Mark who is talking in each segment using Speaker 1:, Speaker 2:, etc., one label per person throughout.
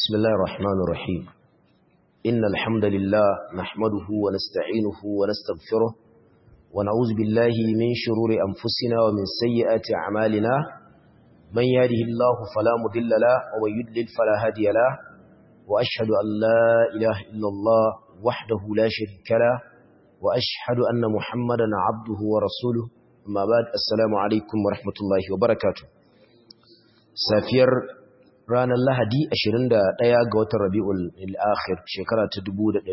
Speaker 1: بسم الله الرحمن الرحيم إن الحمد لله نحمده ونستعينه ونستغفره ونعوذ بالله من شرور أنفسنا ومن سيئات أعمالنا من يهده الله فلا مضل له ومن يضلل فلا هادي له وأشهد أن لا إله إلا الله وحده لا شريك له وأشهد أن محمدا عبده ورسوله أما بعد السلام عليكم ورحمة الله وبركاته سافير ranar Lahadi 21 ga watan Rabiul Akhir shekara ta 1445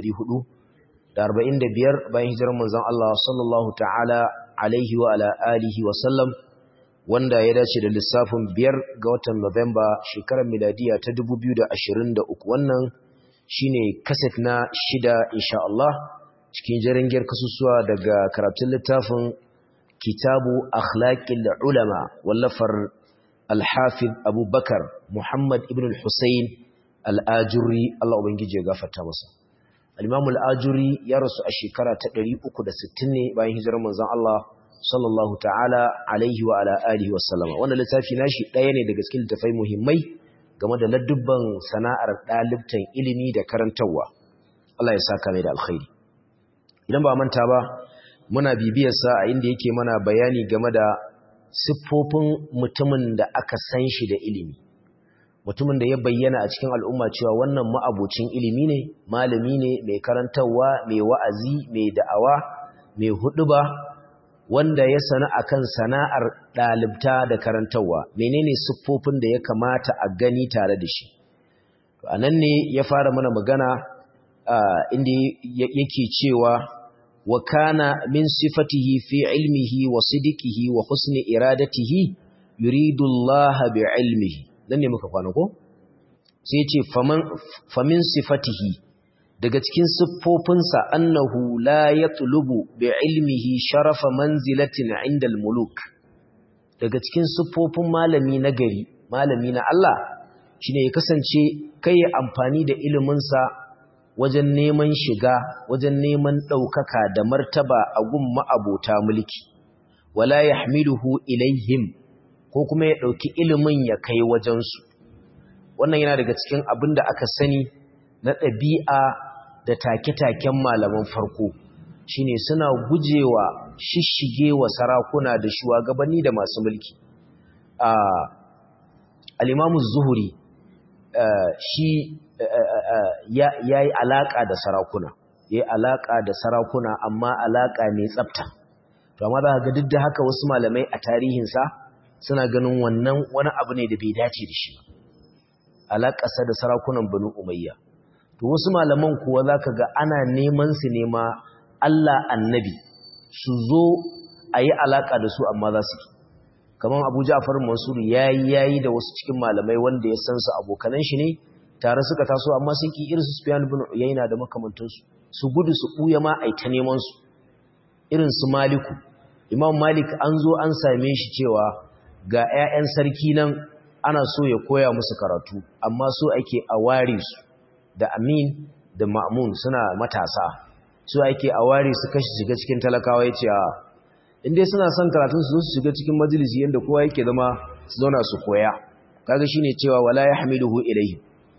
Speaker 1: bayan hijirar manzon Allah sallallahu ta'ala alaihi wa ala alihi wa sallam wanda ya dace da lissafin 5 ga watan Nuwamba shekarar miladiya ta 2023 wannan shine kaset na shida insha Allah cikin jaringiyar kasusuwa daga karatun littafin Kitabu Akhlaqil Ulama wallafar Al-Hafiz Abu Bakar Muhammad ibn al-Husayn al-Ajuri Allah ubangije ya gafarta masa Al-Imam al-Ajuri ya rasu a shekara ta 360 ne bayan hijirar manzon Allah sallallahu ta'ala alaihi wa ala alihi wa sallama wannan littafi nashi daya ne daga cikin littafai muhimmai game da ladubban sana'ar dalibtan ilimi da karantawa Allah ya saka mai da alkhairi idan ba manta ba muna bibiyar sa a inda yake mana bayani game da siffofin mutumin da aka san shi da ilimi mutumin da ya bayyana a cikin al'umma cewa wannan ma'abocin ilimi ne malami ne mai karantarwa mai wa'azi mai da'awa mai huduba wanda ya sana akan sana'ar ɗalibta da karantarwa menene siffofin da ya kamata a gani tare da shi a nan ne ya fara mana magana inda yake cewa وكان من صفته في علمه وصدقه وحسن إرادته يريد الله بعلمه dan ne muka kwana ko sai ya ce famin sifatihi daga cikin siffofinsa annahu la yatlubu bi ilmihi sharafa manzilatin inda muluk daga cikin siffofin malami na gari malami na Allah shine ya kasance kai amfani da iliminsa wajen neman shiga wajen neman ɗaukaka da martaba a gun ma'abota mulki wala ya hamiluhu ilaihim ko kuma ya ɗauki ilimin ya kai wajensu wannan yana daga cikin abin da aka sani na ɗabi'a da take-taken malaman farko shine suna gujewa shishigewa sarakuna da shugabanni da masu mulki al-imamu zuhuri shi ya yi alaƙa da sarakuna ya yi alaƙa da sarakuna amma alaƙa mai tsafta to amma za ga duk da haka wasu malamai a tarihinsa suna ganin wannan wani abu ne da bai dace da shi alaƙarsa da sarakunan banu umayya to wasu malaman kuwa za ka ga ana neman su nema Allah annabi su zo a yi alaƙa da su amma za su kamar abu ja'far mansur ya yi yayi da wasu cikin malamai wanda ya san su abokanan shi ne tare suka taso amma sun ki irin su Sufyan ibn Uyayna da makamantansu su gudu su buya ma ai ta neman su irin su Maliku Imam Malik an zo an same shi cewa ga ƴaƴan sarki nan ana so ya koya musu karatu amma so ake a ware su da Amin da Ma'mun suna matasa so ake a ware su kashi shiga cikin talakawa yace a in dai suna son karatun su su shiga cikin majalisi yanda kowa yake zama su zauna su koya kaga shine cewa wala yahmiluhu ilayhi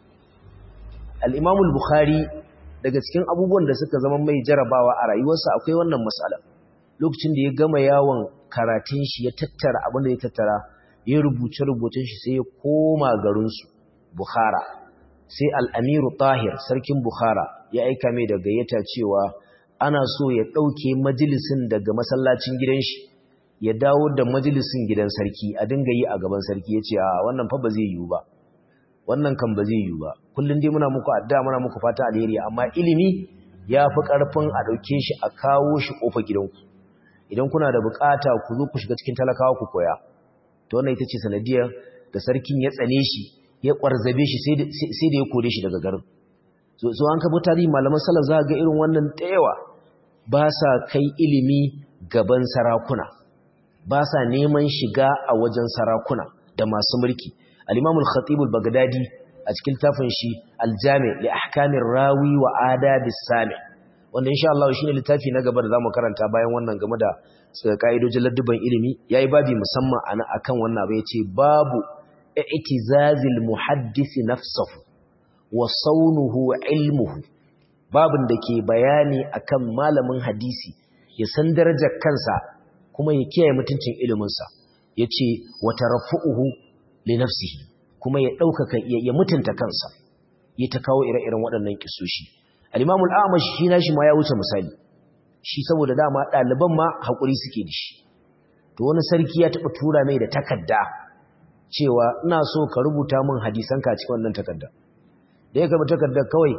Speaker 1: al'imamul Bukhari daga cikin abubuwan da suka zama mai jarabawa a rayuwarsa akwai wannan matsala lokacin da ya gama yawon karatun shi ya tattara abin da ya tattara ya rubuce rubutun shi sai ya koma garinsu Bukhara sai al'amiru tahir sarkin Bukhara ya aika mai da gayyata cewa ana so ya ɗauke majalisin daga masallacin gidan shi ya dawo da majalisin gidan sarki a dinga yi a gaban sarki ya ce a wannan fa ba zai yiwu ba wannan kan ba zai yiwu ba kullum dai muna muku addu'a muna muku fata alheri amma ilimi ya fi ƙarfin a ɗauke shi a kawo shi ƙofa gidanku idan kuna da buƙata ku zo ku shiga cikin talakawa ku koya to wannan ita ce sanadiyar da sarkin ya tsane shi ya ƙwarzabe shi sai da ya kore shi daga garin so an kabo tarihi malaman salaf za ga irin wannan da yawa ba sa kai ilimi gaban sarakuna ba sa neman shiga a wajen sarakuna da masu mulki al-imam al-khatib al-baghdadi a cikin tafin shi al-jami li ahkamir rawi wa adab as-sami wanda insha Allah shine littafi na gaba da zamu karanta bayan wannan game da kaidojin ladduban ilimi yayi babi musamman ana akan wannan abu yace babu i'tizazil muhaddisi nafsuhu wa saunuhu ilmuhu babin da ke bayani akan malamin hadisi ya san darajar kansa kuma ya kiyaye mutuncin iliminsa ya ce wata rafu'uhu li nafsihi kuma ya ɗaukaka ya mutunta kansa ya ta kawo ire-iren waɗannan kisoshi al-imamul amash shi na shi ma ya wuce misali shi saboda dama ɗaliban ma haƙuri suke da shi to wani sarki ya taɓa tura mai da takarda cewa ina so ka rubuta min hadisanka a cikin wannan takarda da ya karɓi takardar kawai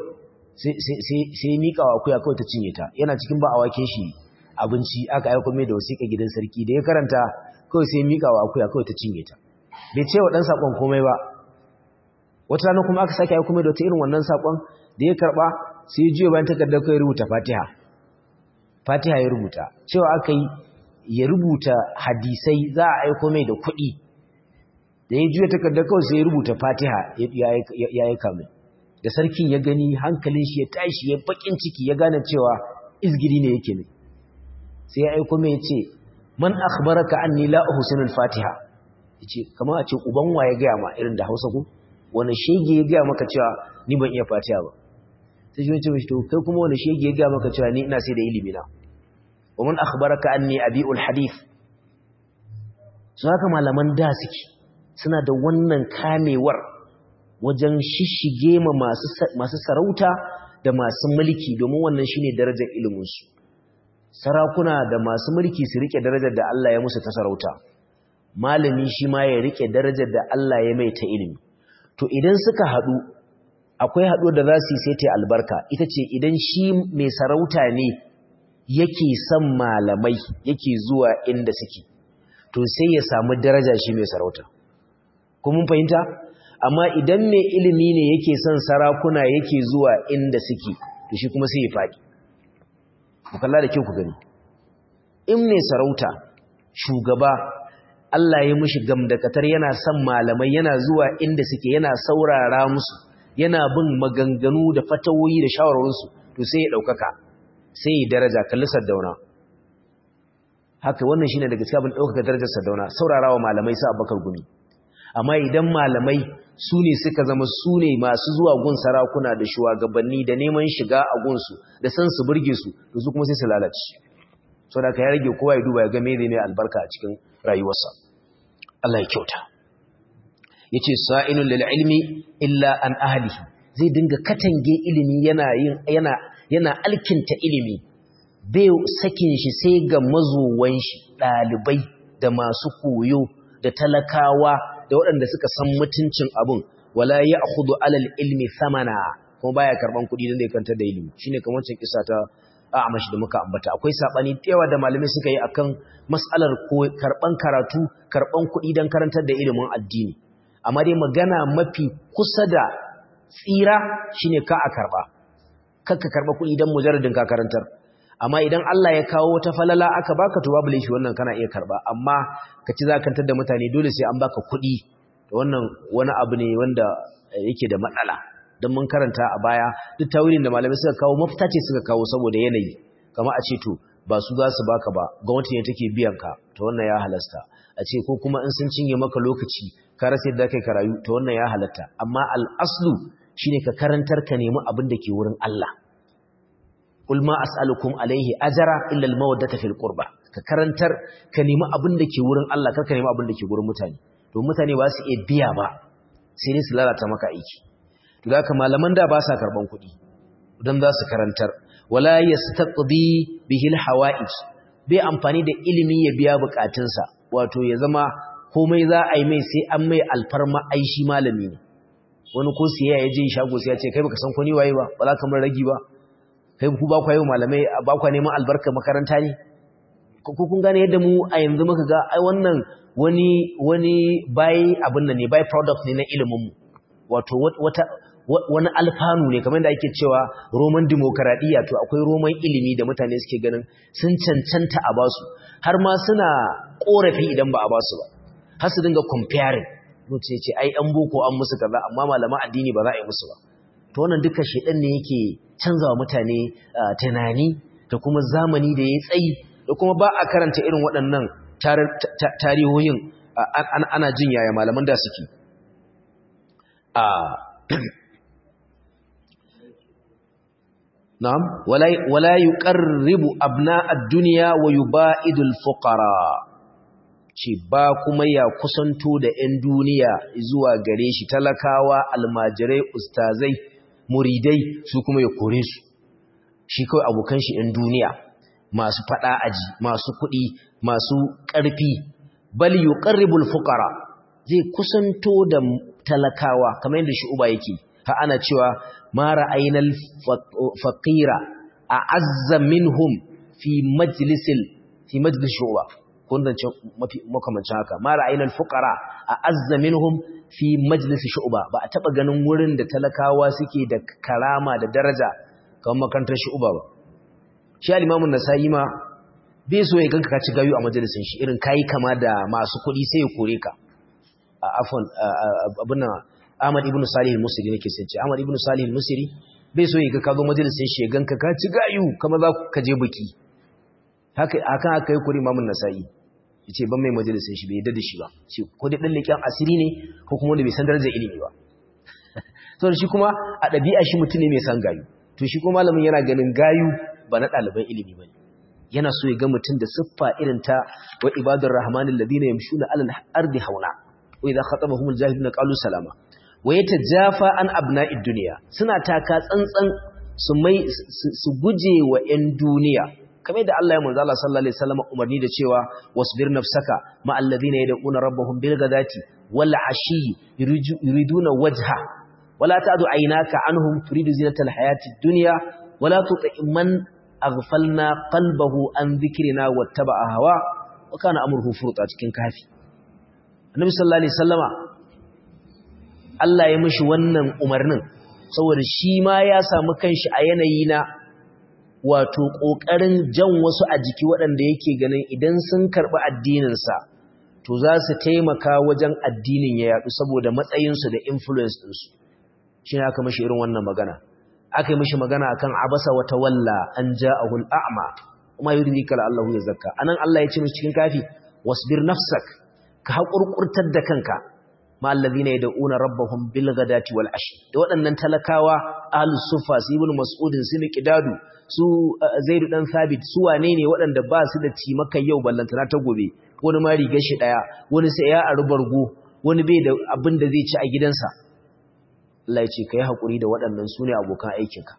Speaker 1: sai miƙa wa akuya kawai ta cinye ta yana cikin ba a wake shi abinci aka aiko mai da wasiƙa gidan sarki da ya karanta kawai sai miƙa wa akuya kawai ta cinye ta bai ce wa ɗan saƙon komai ba wata rana kuma aka sake aiko mai da wata irin wannan saƙon da ya karɓa sai ya juya bayan takardar kawai rubuta fatiha fatiha ya rubuta cewa aka yi ya rubuta hadisai za a aiko mai da kuɗi da ya juya takardar kawai sai ya rubuta fatiha ya aika mai da sarkin ya gani hankalin shi ya tashi ya bakin ciki ya gane cewa izgiri ne yake ne sai ya aiko mai ce man akhbaraka anni la uhsinul fatiha yace kamar a ce uban wa ya gaya ma irin da Hausa ko wani shege ya gaya maka cewa ni ban iya fatiha ba sai shi ce to kai kuma wani shege ya gaya maka cewa ni ina sai da ilimi na wa man akhbaraka anni abiul hadith su haka malaman da suke suna da wannan kamewar wajen shishige ma masu sarauta da masu mulki domin wannan shine darajar iliminsu sarakuna da masu mulki su rike darajar da Allah ya musu ta sarauta malami shi ma ya rike darajar da Allah ya mai ta ilimi to idan suka haɗu akwai haɗu da za su yi sai ta albarka ita ce idan shi mai sarauta ne yake son malamai yake zuwa inda suke to sai ya samu daraja shi mai sarauta kuma fahimta amma idan mai ilimi ne yake son sarakuna yake zuwa inda suke to shi kuma sai ya faɗi ku kalla da kyau ku gani in mai sarauta shugaba Allah ya mishi gamdakatar yana son malamai yana zuwa inda suke yana saurara musu yana bin maganganu da fatawoyi da shawarwarinsu to sai ya ɗaukaka sai ya daraja kalli sardauna haka wannan shine daga cikin abin ɗaukaka darajar sardauna saurarawa malamai sa abakar gumi amma idan malamai su ne suka zama su ne masu zuwa gun sarakuna da shugabanni da neman shiga a gunsu da san su burge su da su kuma sai su lalace so da ka ya rage kowa ya duba ya ga mene ne albarka a cikin rayuwarsa Allah ya kyauta yace sa'inun lil ilmi illa an ahlihi zai dinga katange ilimi yana yin yana yana alkinta ilimi bai sakin shi sai ga mazuwan shi dalibai da masu koyo da talakawa da waɗanda suka san mutuncin abun wala ya akudu alal ilmi samana kuma baya karban kuɗi don da ya kantar da ilimi shine kamar wancan kisa ta a'amashi da muka ambata akwai sabani yawa da malamai suka yi akan mas'alar karban karatu karban kuɗi don karantar da ilimin addini amma dai magana mafi kusa da tsira shine ka a karba kakka karba kuɗi don mujarradin ka karantar amma idan Allah ya kawo wata falala aka baka to babu laifi wannan kana iya karba amma ka ci zakantar da mutane dole sai an baka kuɗi to wannan wani abu ne wanda yake da matsala don mun karanta a baya duk tawilin da malamai suka kawo mafita ce suka kawo saboda yanayi kama a ce to ba su za su baka ba gwamnati ne take biyan ka to wannan ya halasta a ce ko kuma in sun cinye maka lokaci ka rasa yadda kai karayu to wannan ya halatta amma al-aslu shine ka karantar ka nemi abin da ke wurin Allah Qul ma as'alukum alaihi ajra illa al-mawaddata fil qurba ka karantar ka nemi abin da ke wurin Allah kar ka nemi abin da ke wurin mutane to mutane ba su iya biya ba sai dai su lalata maka aiki to da haka malaman da ba sa karban kuɗi dan za su karantar wala yastaqdi bihi al-hawa'ij bai amfani da ilimi ya biya bukatunsa wato ya zama komai za a yi mai sai an mai alfarma aishi malami ne wani ko siya ya je shago sai ya ce kai baka san ko ni waye ba ba za ka mun ragi ba kai ku ba ku yi malamai ba ku neman albarka makaranta ne ko kun gane yadda mu a yanzu muka ga ai wannan wani wani by abin nan ne by product ne na ilimin mu wato wata wani alfanu ne kamar da ake cewa roman demokaradiyya to akwai roman ilimi da mutane suke ganin sun cancanta a basu har ma suna korafi idan ba a basu ba har su dinga comparing mutum ce ai an boko an musu kaza amma malaman addini ba za a yi musu ba to wannan duka shedan ne yake canzawa mutane tunani da kuma zamani da ya tsayi da kuma ba a karanta irin waɗannan tarihohin ana jin yaya malaman da suke na'am wala wala yuqarribu abna ad-dunya wa yuba'idul fuqara ce ba kuma ya kusanto da 'yan duniya zuwa gare shi talakawa almajirai ustazai muridai su kuma ya kore su shi kawai abokan shi 'yan duniya masu fada aji masu kuɗi masu ƙarfi bal yuqarribul fuqara zai kusanto da talakawa kamar yadda shi uba yake ha ana cewa ma ra'aynal faqira a'azza minhum fi majlisil fi majlis shu'ba kundance makamancin haka ma ra'aynal fuqara a'azza minhum fi majlis shu'ba ba a taba ganin wurin da talakawa suke da karama da daraja kamar makarantar shu'ba ba shi al-imamu nasa'i ma bai so ya ganka ka ci gayu a majalisin shi irin kai kama da masu kuɗi sai ya kore ka afwan abuna Ahmad ibn Salih al-Musri nake sai ce Ahmad ibn Salih al-Musri bai so ya ga ka zo majalisin shi ya ganka ka ci gayu kamar za ka je biki haka akan aka yi kuri imamun nasa'i yace ban mai majalisin shi bai yadda da shi ba shi ko dai dan leƙen asiri ne ko kuma wanda bai san darajar ilimi ba to shi kuma a ɗabi'a shi mutum ne mai san gayu to shi kuma malamin yana ganin gayu ba na ɗaliban ilimi bane yana so ya ga mutum da siffa irin ta wa ibadur rahmanil ladina yamshuna alal ardi hauna wa idha khatabahumul jahiluna qalu salama wa yatajafa an abna'id dunya suna taka tsantsan su mai su guje wa 'yan duniya kamar da Allah ya manzo Allah sallallahu alaihi wasallam umarni da cewa wasbir nafsaka ma alladhina yad'una rabbahum bil ghadati wal ashi yuriduna wajha wala ta'du aynaka anhum turidu zinatal hayati dunya wala tuti man aghfalna qalbahu an dhikrina wattaba'a hawa wa kana amruhu furta cikin kafi annabi sallallahu alaihi wasallama Allah ya mishi wannan umarnin saboda shi ma ya samu kanshi a yanayi na wato ƙoƙarin jan wasu a jiki waɗanda yake ganin idan sun karɓi addininsa to za su taimaka wajen addinin ya yaɗu saboda matsayinsu da influence ɗinsu shi ne aka mashi irin wannan magana aka yi mashi magana akan abasa wata walla an ja a hul'a'ama kuma yi rizika Allah ya zakka a nan Allah ya ce mashi cikin kafi wasbir nafsak ka haƙurƙurtar da kanka ma allazina yad'una rabbahum bil ghadati wal ashi da waɗannan talakawa ahlus sufa su ibn mas'udin su miqdadu su zaidu dan sabit su wane ne waɗanda ba su da cimaka yau ballantana ta gobe wani ma rigar shi daya wani sai ya aru bargo wani bai da abin da zai ci a gidansa Allah ya ce kai hakuri da waɗannan su ne abokan aikinka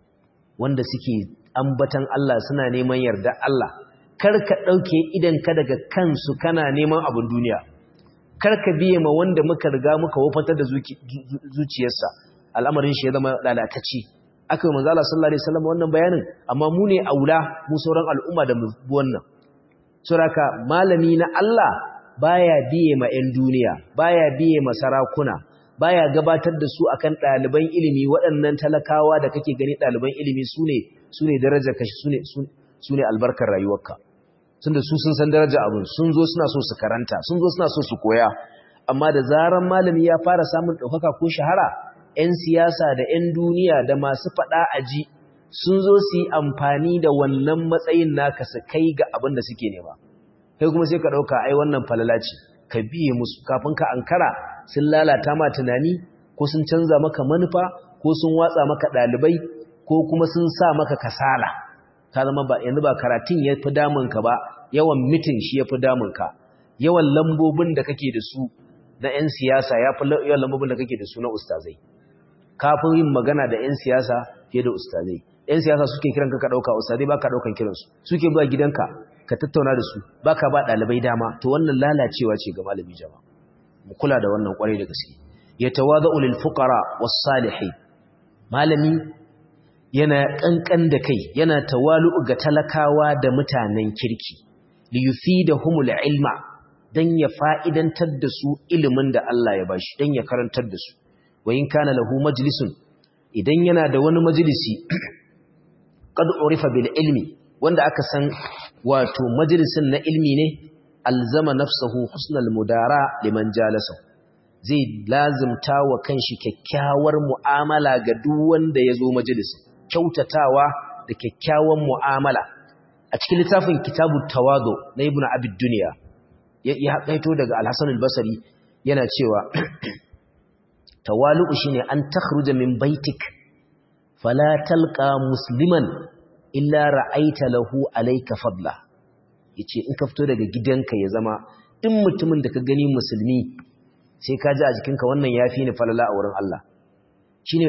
Speaker 1: wanda suke ambatan Allah suna neman yarda Allah kar ka dauke idan ka daga kansu kana neman abin duniya kar ka biye ma wanda muka riga muka wafatar da zuciyarsa al'amarin shi ya zama lalatacce aka yi manzala sallallahu alaihi wasallam wannan bayanin amma mu ne aula mu sauran al'umma da mu wannan suraka malami na Allah baya biye ma 'yan duniya baya biye ma sarakuna baya gabatar da su akan ɗaliban ilimi waɗannan talakawa da kake gani ɗaliban ilimi sune sune darajar kashi sune sune albarkar rayuwarka tunda su sun san daraja abin sun zo suna so su karanta sun zo suna so su koya amma da zaran malami ya fara samun ɗaukaka ko shahara 'yan siyasa da 'yan duniya da masu faɗa aji sun zo su yi amfani da wannan matsayin naka su kai ga abin da suke nema kai kuma sai ka ɗauka ai wannan falala ce ka biye musu kafin ka ankara sun lalata ma tunani ko sun canza maka manufa ko sun watsa maka ɗalibai ko kuma sun sa maka kasala ka zama ba yanzu ba karatun ya fi damunka ba yawan mitin shi ya fi damunka yawan lambobin da kake da su na 'yan siyasa ya fi yawan lambobin da kake da su na ustazai kafin yin magana da 'yan siyasa fiye da ustazai 'yan siyasa suke kiran ka ɗauka ustazai ba ka ɗaukan kiransu suke ba gidanka ka tattauna da su ba ka ba ɗalibai dama to wannan lalacewa ce ga malami jama mu kula da wannan ƙwarai da gaske ya tawaza ulil fuqara was salihin malami yana kankan da kai yana tawalu ga talakawa da mutanen kirki li yufidahumul ilma dan ya fa'idantar da su ilimin da Allah ya bashi dan ya karantar da su wa in kana lahu majlisun idan yana da wani majalisi qad urifa bil ilmi wanda aka san wato majalisin na ilmi ne alzama nafsuhu husnal mudara liman jalasa zai lazimta wa kanshi kyakkyawar mu'amala ga duk wanda yazo majalisin kyautatawa da kyakkyawan mu'amala a cikin littafin kitabut tawadu na ibnu abid dunya ya kaito daga al-hasan al-basri yana cewa tawalu'u shine an takhruja min baitik fala talqa musliman illa ra'aita lahu alayka fadla yace in ka fito daga gidanka ya zama duk mutumin da ka gani musulmi sai ka ji a jikinka wannan yafi ni falala a wurin Allah shine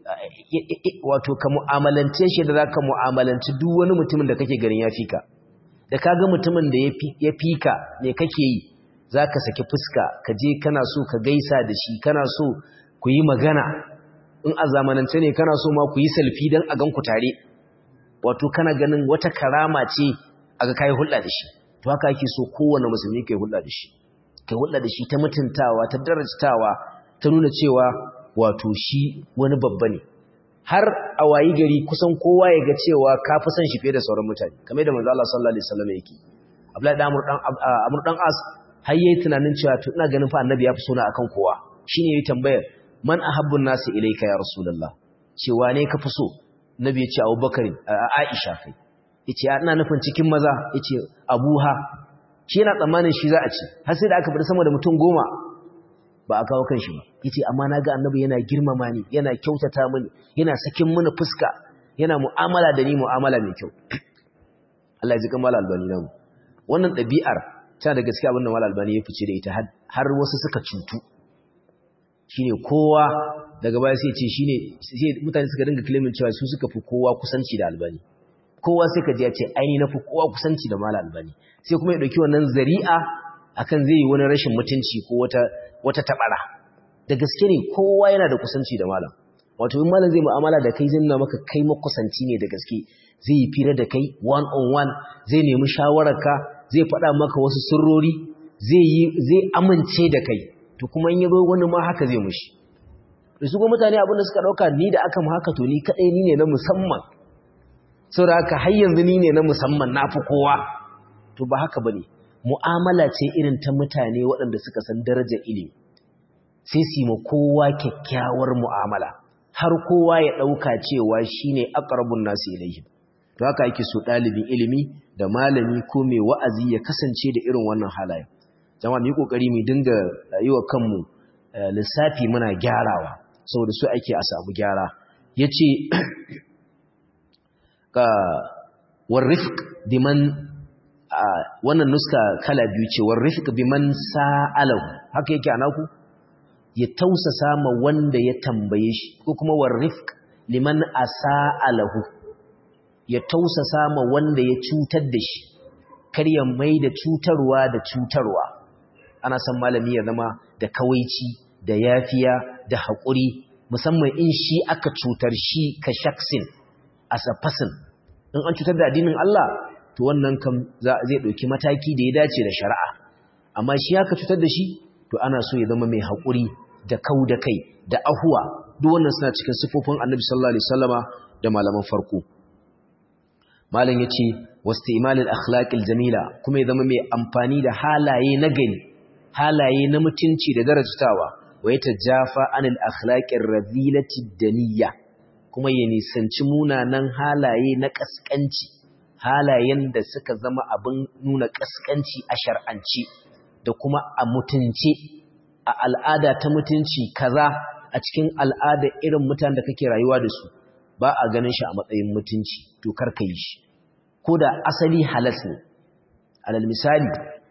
Speaker 1: wato ka mu'amalance shi da zaka mu'amalanci duk wani mutumin da kake ganin yafi ka da kaga mutumin da ya fi ka me kake yi zaka saki fuska ka je kana so ka gaisa da shi kana so ku yi magana in a zamanance ne kana so ma ku yi salfi dan a gan ku tare wato kana ganin wata karama ce aga kai hulɗa da shi to haka ake so kowanne musulmi kai hulɗa da shi kai hulɗa da shi ta mutuntawa ta darajtawa ta nuna cewa wato shi wani babba ne har a wayi gari kusan kowa ya ga cewa ka fi son shi fiye da sauran mutane kamar da manzo Allah sallallahu alaihi wasallam yake Abdullahi dan Amr dan As har yayi tunanin cewa to ina ganin fa annabi ya fi sona akan kowa shine yayi tambayar man ahabbun nasi ilayka ya rasulullah cewa ne ka fi so nabi ya ce Abubakar Aisha kai yace ina nufin cikin maza yace Abuha shi yana tsammanin shi za a ci har sai da aka bar sama da mutum goma ba a kawo kan shi ba yace amma naga annabi yana girmama ni yana kyautata mini yana sakin mini fuska yana mu'amala da ni mu'amala mai kyau Allah ya ji kamar albani namu wannan ɗabi'ar ta da gaskiya abin da mal albani ya fice da ita har wasu suka cutu shine kowa daga baya sai ce shine sai mutane suka dinga claiming cewa su suka fi kowa kusanci da albani kowa sai ka ji ya ce aini na fi kowa kusanci da mal albani sai kuma ya dauki wannan zari'a akan zai yi wani rashin mutunci ko wata wata tabara da gaske ne kowa yana da kusanci da malam wato in malam zai mu'amala da kai zai nuna maka kai makusanci ne da gaske zai yi fira da kai one on one zai nemi shawararka zai faɗa maka wasu sirrori zai yi zai amince da kai to kuma in yazo wani ma haka zai mushi da su mutane abinda suka dauka ni da aka mu haka to ni kadai ni ne na musamman saboda haka har yanzu ni ne na musamman nafi kowa to ba haka bane mu'amala ce irin ta mutane waɗanda suka san darajar ilimi sai su ma kowa kyakkyawar mu'amala har kowa ya ɗauka cewa shine aqrabun nasu ilayhi to haka yake so ɗalibin ilimi da malami ko mai wa'azi ya kasance da irin wannan halaye jama'a mu yi kokari mu dinga yi wa kanmu lissafi muna gyarawa saboda su ake a samu gyara yace ka warifq biman wannan nuska kala biyu ce warifq biman sa'alahu haka yake anaku ya tausasa ma wanda ya tambaye shi ko kuma warifq liman asa'alahu ya tausasa ma wanda ya cutar da shi kar ya mai da cutarwa da cutarwa ana san malami ya zama da kawaici da yafiya da haƙuri musamman in shi aka cutar shi ka shaksin as a person in an cutar da addinin Allah to wannan kam zai ɗauki mataki da ya dace da shari'a amma shi aka cutar da shi to ana so ya zama mai haƙuri da kau da kai da ahuwa duk wannan suna cikin sifofin annabi sallallahu alaihi wasallama da malaman farko malam yace wastimalil akhlaqil jamila kuma ya zama mai amfani da halaye na gani halaye na mutunci da darajtawa wa yatajafa anil akhlaqir razilati daniyya kuma ya nisanci munanan halaye na kaskanci halayen da suka zama abin nuna kaskanci a shar'anci da kuma a mutunce a al'ada ta mutunci kaza a cikin al'ada irin mutanen da kake rayuwa da su ba a ganin shi a matsayin mutunci to karka yi shi ko da asali halas ne alal misali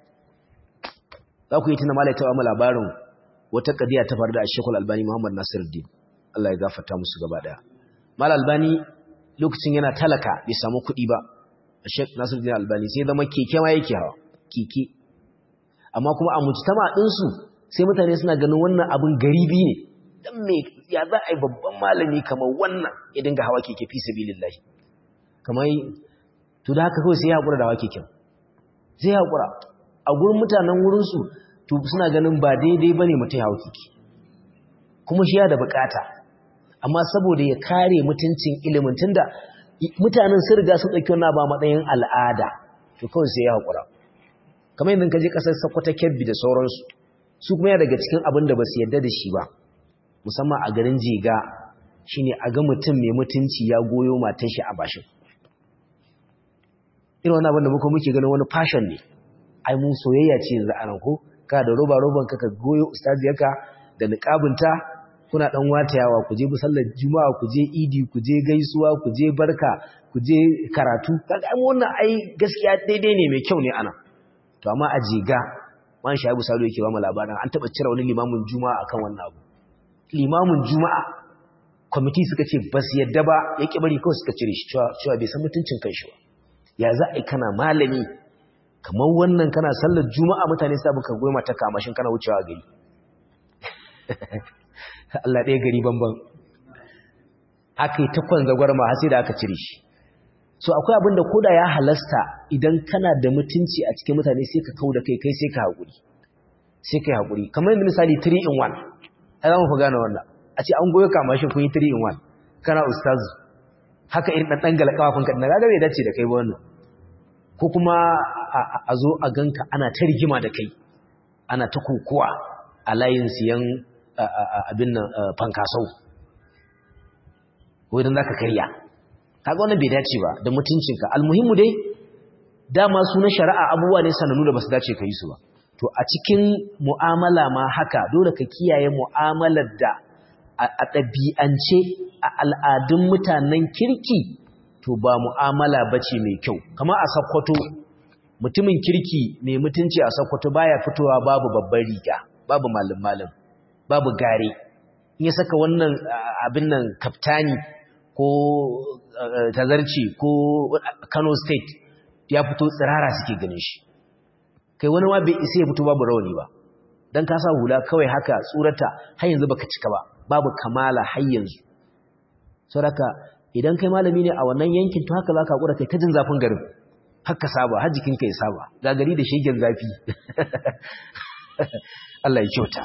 Speaker 1: za ku yi tuna malai tawa labarin wata kadiya ta faru da Sheikhul Albani Muhammad Nasiruddin Allah ya gafarta musu gaba daya Mal Albani lokacin yana talaka bai samu kuɗi ba Sheikh Nasiruddin Albani sai zama keke ma yake hawa keke amma kuma a mujtama din su sai mutane suna ganin wannan abin garibi ne dan me ya za a yi babban malami kamar wannan ya dinga hawa keke fi sabilillahi kamar to da haka kawai sai ya hakura da hawa keken sai ya hakura a gurin mutanen wurin su to suna ganin ba daidai bane mutum ya hawa keke kuma shi ya da bukata amma saboda ya kare mutuncin ilimin tunda mutanen sun riga sun dauki wannan ba matsayin al'ada to kawai sai ya hakura kamar yadda ka je kasar Sokoto Kebbi da sauransu su kuma ya daga cikin abin da ba su yarda da shi ba musamman a garin Jega shine a ga mutum mai mutunci ya goyo matar shi a bashin irin wannan abin da muka muke ganin wani fashion ne ai mun soyayya ce yanzu anan ko ka da roba roban ka ka goyo ustaziyarka da niqabinta kuna dan watayawa ku je sallar juma'a ku je idi ku je gaisuwa ku je barka ku je karatu kaga ai wannan ai gaskiya daidai ne mai kyau ne ana to amma a jiga man shaibu salo yake ba mu labarin an taba cire wani limamin juma'a akan wannan abu limamin juma'a kwamiti suka ce ba su yadda ba ya ƙi bari kawai suka cire shi cewa bai san mutuncin kan shi ba ya za a yi kana malami kamar wannan kana sallar juma'a mutane sabu ka goma ta kamashin kana wucewa gari Allah ɗaya gari banban aka yi takwan zagwarma har sai da aka cire shi so akwai abin da koda ya halasta idan kana da mutunci a cikin mutane sai ka kau da kai kai sai ka haƙuri sai ka yi haƙuri kamar yadda misali 3 in 1 a za mu fi gane wannan a ce an goyo kama shi kun yi 3 in 1 kana ustazu haka irin ɗan ɗangala ƙafafun ka ɗan gaga bai dace da kai ba wannan ko kuma a zo a ganka ana ta rigima da kai ana ta kokowa a layin siyan abin nan fankasau ko idan za ka karya kaga wannan bai dace ba da mutuncinka almuhimmu dai dama su na shari'a abubuwa ne sanannu da ba su dace ka yi su ba to a cikin mu'amala ma haka dole ka kiyaye mu'amalar da a ɗabi'ance a al'adun mutanen kirki to ba mu'amala ba ce mai kyau kama a sakkwato mutumin kirki mai mutunci a sakkwato baya fitowa babu babban riga babu malin-malin babu gare in ya saka wannan abin nan kaftani ko tazarci ko kano state ya fito tsirara suke ganin shi kai wani ma bai isa ya fito babu rauni ba dan ka sa hula kawai haka tsurata har yanzu baka cika ba babu kamala har yanzu saboda idan kai malami ne a wannan yankin to haka zaka hakura kai ta jin zafin garin haka saba har jikinka ya saba ga gari da shegen zafi Allah ya kyauta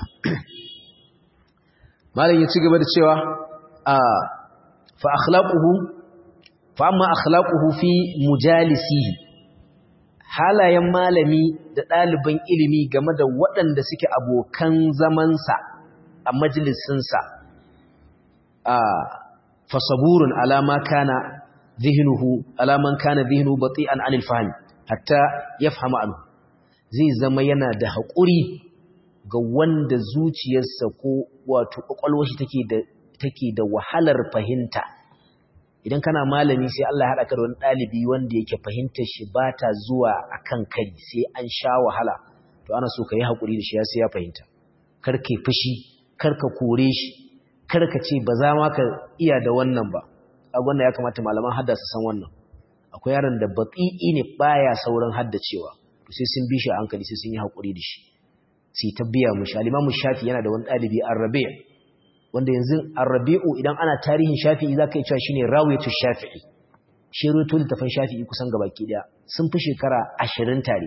Speaker 1: malam ya ci gaba da cewa a fa akhlaquhu fa amma akhlaquhu fi mujalisihi halayen malami da ɗaliban ilimi game da waɗanda suke abokan zamansa a majalisinsa a fasaburun alama kana zihnuhu alaman kana zihnu bati'an anil fahmi hatta yafhama anhu zai zama yana da haƙuri ga wanda zuciyarsa ko wato kwakwalwar shi take da take da wahalar fahimta idan kana malami sai Allah ya haɗa ka da wani ɗalibi wanda yake fahimtar shi ba ta zuwa a kan kai sai an sha wahala to ana so ka yi haƙuri da shi ya sai ya fahimta kar ka fushi kar ka kore shi kar ka ce ba za ma ka iya da wannan ba a wannan ya kamata malaman hadda su san wannan akwai yaron da baƙi'i ne baya sauran haddacewa to sai sun bi shi a hankali sai sun yi haƙuri da shi sai ta biya mushi alimamu shafi yana da wani ɗalibi arrabe wanda yanzu arrabi'u idan ana tarihin shafi'i za ka yi cewa shi ne rawaitu shafi'i shi rutu littafin shafi'i kusan gabaki daya sun fi shekara ashirin tare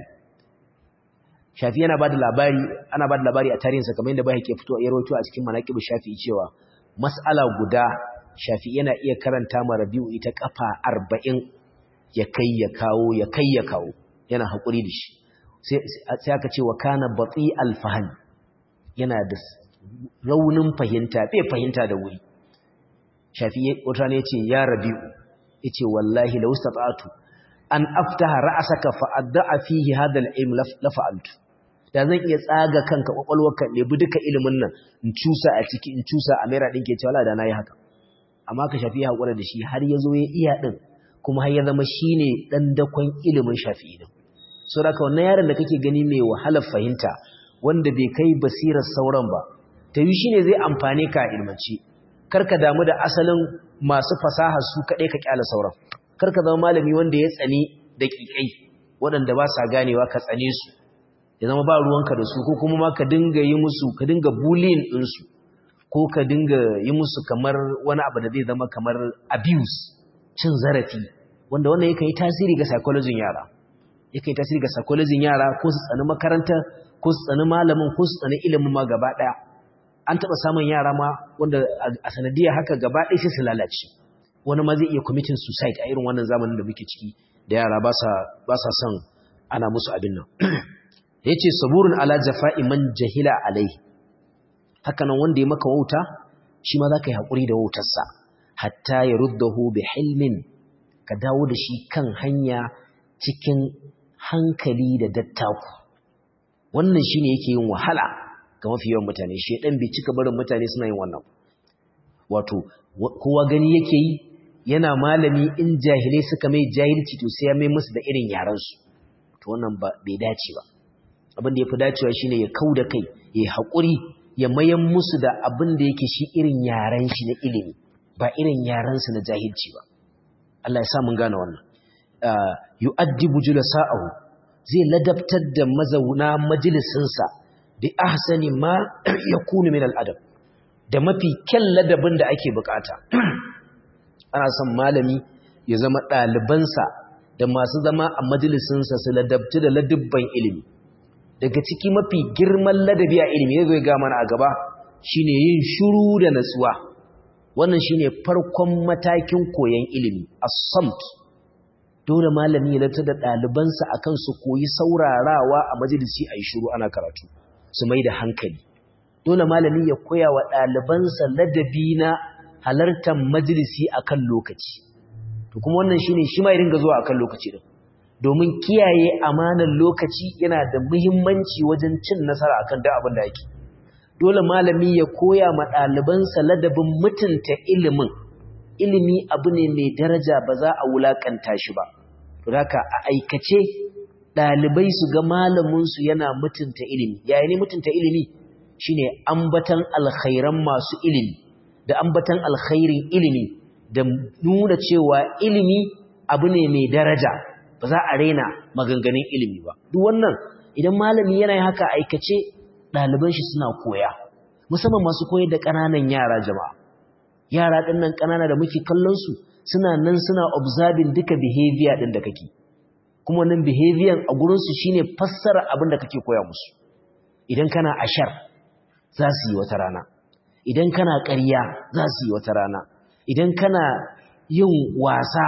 Speaker 1: shafi yana ba da labari ana ba da labari a tarihinsa kamar yadda bai ke fito a rawaito a cikin manaƙibu shafi'i cewa mas'ala guda shafi'i yana iya karanta ma rabi'u ita kafa arba'in ya kai ya kawo ya kai ya kawo yana haƙuri da shi sai aka ce wa kana batsi alfahani yana da raunin fahimta bai fahimta da wuri shafi wata ne ce ya rabi'u yace wallahi law stata'tu an aftaha ra'saka fa adda'a fihi hadha al-ilm la fa'altu da zan iya tsaga kanka kwakwalwarka ne bi duka ilimin nan in cusa a ciki in cusa a mera dinke cewa da nayi haka amma ka shafi hakura da shi har yazo ya iya din kuma har ya zama shine dan dakon ilimin shafi'i din so da wannan yaron da kake gani mai wahalar fahimta wanda bai kai basirar sauran ba ta yi shi ne zai amfane ka ilmanci karka damu da asalin masu fasaha su kaɗai ka ƙyala sauran karka zama malami wanda ya tsani da ƙiƙai waɗanda ba sa ganewa ka tsane su ya zama ba ruwanka da su ko kuma ma ka dinga yi musu ka dinga bullying ɗinsu ko ka dinga yi musu kamar wani abu da zai zama kamar abuse cin zarafi wanda wannan yakan yi tasiri ga psychology yara yakan yi tasiri ga psychology yara ko su tsani makaranta ko su tsani malamin ko su tsani ilimin ma gaba ɗaya an taɓa samun yara ma wanda a sanadiyar haka gaba ɗaya sai su lalace wani ma zai iya committing suicide a irin wannan zamanin da muke ciki da yara ba sa son ana musu abin nan ya ce saburin ala jafa'i man jahila alai haka nan wanda ya maka wauta shi ma za ka yi haƙuri da wautarsa hatta ya ruddahu bi hilmin ka dawo da shi kan hanya cikin hankali da dattaku wannan shine yake yin wahala ga mafi yawan mutane shedan bai cika barin mutane suna yin wannan wato kowa gani yake yi yana malami in jahilai suka mai jahilci to sai ya mai musu da irin yaransu to wannan ba bai dace ba abin da ya fi dacewa shine ya kau da kai ya haƙuri ya mayan musu da abin da yake shi irin yaren shi na ilimi ba irin yarensu na jahilci ba Allah ya sa mun gane wannan yu'addibu julasa'ahu zai ladabtar da mazauna majalisinsa bi ahsani ma yakunu min al'adab da mafi kyan ladabin da ake bukata ana son malami ya zama ɗalibansa da masu zama a majalisinsa su ladabtu da ladubban ilimi daga ciki mafi girman ladabi a ilimi ya zo ga mana a gaba shine yin shuru da natsuwa wannan shine farkon matakin koyon ilimi as-samt dole malami ya lata da ɗalibansa akan su koyi saurarawa a majalisi a yi shuru ana karatu su mai da hankali dole malami ya koya wa ɗalibansa ladabi na halartar majalisi akan lokaci to kuma wannan shine shi ma ya dinga zuwa akan lokaci din domin kiyaye amanar lokaci yana da muhimmanci wajen cin nasara akan duk abin da yake dole malami ya koya ma ɗalibansa ladabin mutunta ilimin ilimi abu ne mai daraja ba za a wulakanta shi ba to haka a aikace ɗalibai su ga malaminsu yana mutunta ilimi yayin ne mutunta ilimi shine ambatan alkhairan masu ilimi da ambatan alkhairin ilimi da nuna cewa ilimi abu ne mai daraja ba za a raina maganganun ilimi ba duk wannan idan malami yana haka aikace ɗaliban shi suna koya musamman masu koyar da ƙananan yara jama'a yara ɗin nan ƙanana da muke kallon su suna nan suna observing duka behavior ɗin da kake kuma nan behavior a gurinsu shine fassara abin da kake koya musu idan kana ashar za su yi wata rana idan kana ƙarya za su yi wata rana idan kana yin wasa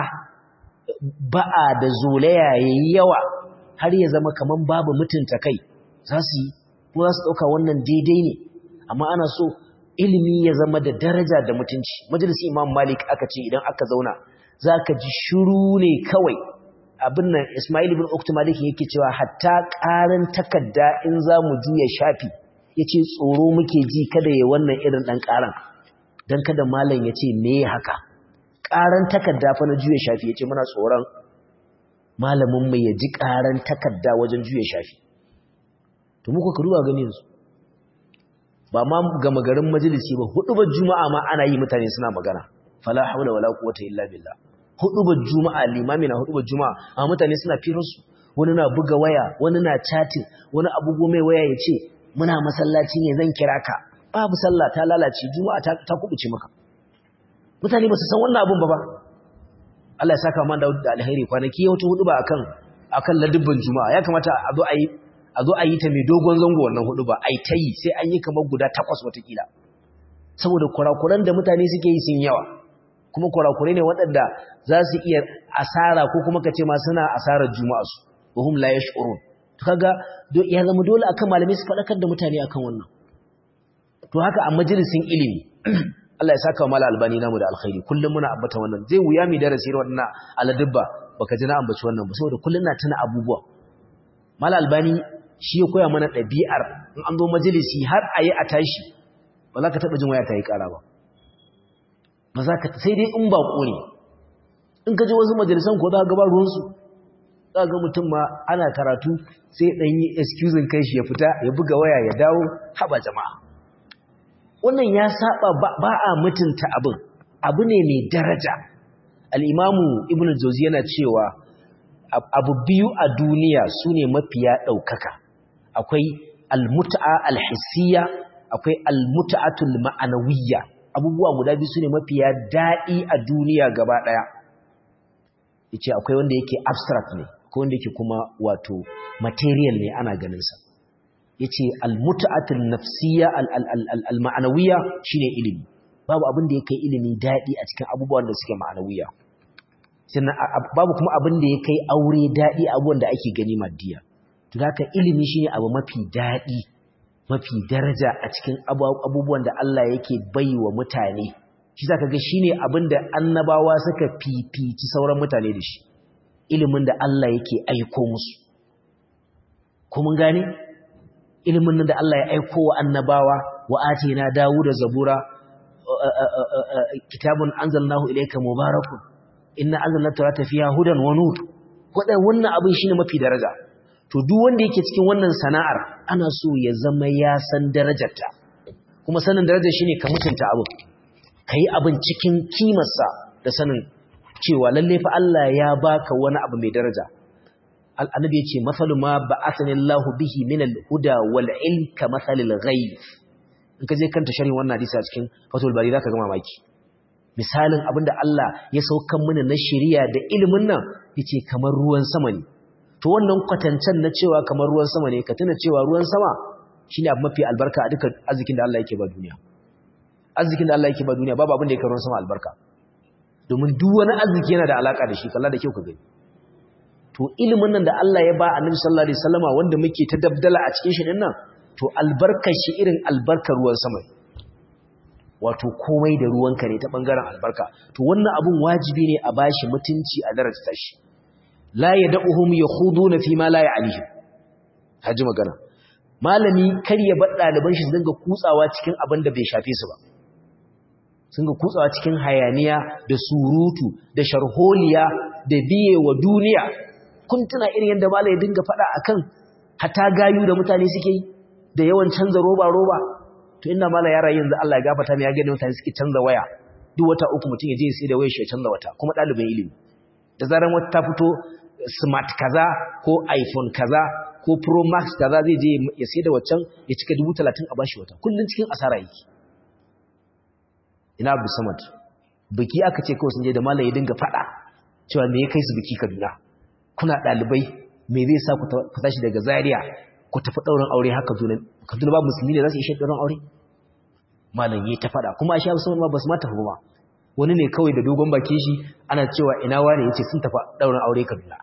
Speaker 1: ba'a da zolaya yayi yawa har ya zama kaman babu mutunta kai za su yi ko za su ɗauka wannan daidai ne amma ana so ilimi ya zama da daraja da mutunci majalisi imam malik aka ce idan aka zauna za ka ji shuru ne kawai abin nan ismail ibn uktu malik yake cewa hatta ƙarin takarda in za mu juya shafi ya ce tsoro muke ji kada ya wannan irin ɗan ƙaran don kada malam ya ce me haka ƙaran takarda fa na juya shafi ya ce muna tsoron malamin mai ya ji ƙaran takarda wajen juya shafi to muka ka duba gani yanzu ba ma gama garin majalisi ba hudubar juma'a ma ana yi mutane suna magana fala haula wala quwwata illa billah hudubar juma'a limami na hudubar juma'a amma mutane suna firarsu wani na buga waya wani na chatting wani abugo mai waya ya ce muna masallaci ne zan kira ka babu sallah ta lalace juma'a ta, ta kubuce maka mutane ba su san wannan abun ba ba Allah ya saka man da alheri kwanaki ya wata huduba akan akan ladubban juma'a ya kamata a zo a yi a zo a yi ta mai dogon zango wannan hudu ba a yi ta yi sai an yi kamar guda takwas watakila saboda kurakuran da mutane suke yi sun yawa kuma kurakurai ne waɗanda za su iya asara ko kuma ka ce ma suna asarar juma'a su wa hum la yash'urun to kaga ya zama dole akan malamai su faɗakar da mutane akan wannan to haka a majalisin ilimi Allah ya saka wa mala albani namu da alkhairi kullum muna ambata wannan zai wuya mi darasi wannan aladubba baka ji na ambaci wannan ba saboda kullum na tuna abubuwa mala albani shi ya koya mana ɗabi'ar in an zo majalisi har a yi a tashi ba za ka taɓa jin waya ta yi ƙara ba ba za ka sai dai in ba ne in ka ji wasu majalisan ko za ka gaba ruwansu za ga mutum ma ana karatu sai ɗan yi excuse kai shi ya fita ya buga waya ya dawo haɓa jama'a wannan ya saba ba a mutunta abin abu ne mai daraja al'imamu ibn jauzi yana cewa abu biyu a duniya su ne mafiya ɗaukaka akwai almuta'a alhissiya akwai almuta'atul ma'anawiyya abubuwa guda biyu su ne mafiya daɗi a duniya gaba ɗaya yace akwai wanda yake abstract ne akwai wanda yake kuma wato material ne ana ganinsa yace almuta'atul nafsiyya alma'anawiyya shine ilimi babu abin da yake ilimi daɗi a cikin abubuwan da suke ma'anawiyya sannan babu kuma abin da ya kai aure daɗi abubuwan da ake gani maddiya to haka ilimi shine abu mafi daɗi mafi daraja a cikin abubuwan da Allah yake baiwa mutane shi zaka ga shine abin da annabawa suka fifici sauran mutane da shi ilimin da Allah yake aiko musu ko mun gane ilimin da Allah ya aiko wa annabawa wa atina Dawuda zabura kitabun anzalnahu ilayka mubarakun inna anzalna tawrata fiha hudan wa nur wannan abin shine mafi daraja to duk wanda yake cikin wannan sana'ar ana so ya zama ya san darajarta kuma sanin darajar shine ka mutunta abin kai abin cikin kimarsa da sanin cewa lalle fa Allah ya baka wani abu mai daraja annabi yace masalu ma ba'athani Allahu bihi min al-huda wal ilm ka masalil ghayb in ka je kanta sharhin wannan hadisi a cikin fatul bari zaka ga mamaki misalin abinda Allah ya saukan mana na shari'a da ilimin nan yace kamar ruwan sama ne to wannan kwatancen na cewa kamar ruwan sama ne ka tuna cewa ruwan sama shine abu mafi albarka a dukkan arzikin da Allah yake ba duniya arzikin da Allah yake ba duniya babu abin da yake ruwan sama albarka domin duk wani arziki yana da alaka da shi kalla da kyau ka gani to ilimin nan da Allah ya ba Annabi sallallahu alaihi wasallama wanda muke ta dabdala a cikin shi din nan to albarkar shi irin albarkar ruwan sama wato komai da ruwanka ne ta bangaren albarka to wannan abun wajibi ne a bashi mutunci a darajar shi la yad'uhum yakhuduna fi ma la ya'lihi haji magana malami kar ya bar daliban shi su dinga kutsawa cikin abin da bai shafe su ba sun ga kutsawa cikin hayaniya da surutu da sharholiya da biye wa duniya kun tuna irin yadda malai ya dinga faɗa akan hata gayu da mutane suke yi da yawan canza roba roba to inda malai ya rayu yanzu Allah ya gafarta mai ya gani mutane suke canza waya duk wata uku mutum ya je sai da wayar shi ya canza wata kuma ɗalibin ilimi da zaran wata ta fito smart kaza ko iphone kaza ko pro max kaza zai je ya sai da waccan ya cika dubu talatin a bashi wata kullum cikin asara yake ina abu samad biki aka ce kawai sun je da malam ya dinga faɗa cewa me ya kai su biki kaduna kuna ɗalibai me zai sa ku tashi daga zaria ku tafi ɗaurin aure haka kaduna kaduna ba musulmi ne za su ishe ɗaurin aure malam ya ta faɗa kuma a sha musamman ma ba su ma tafi ba wani ne kawai da dogon bakin shi ana cewa ina wane ya ce sun tafi ɗaurin aure kaduna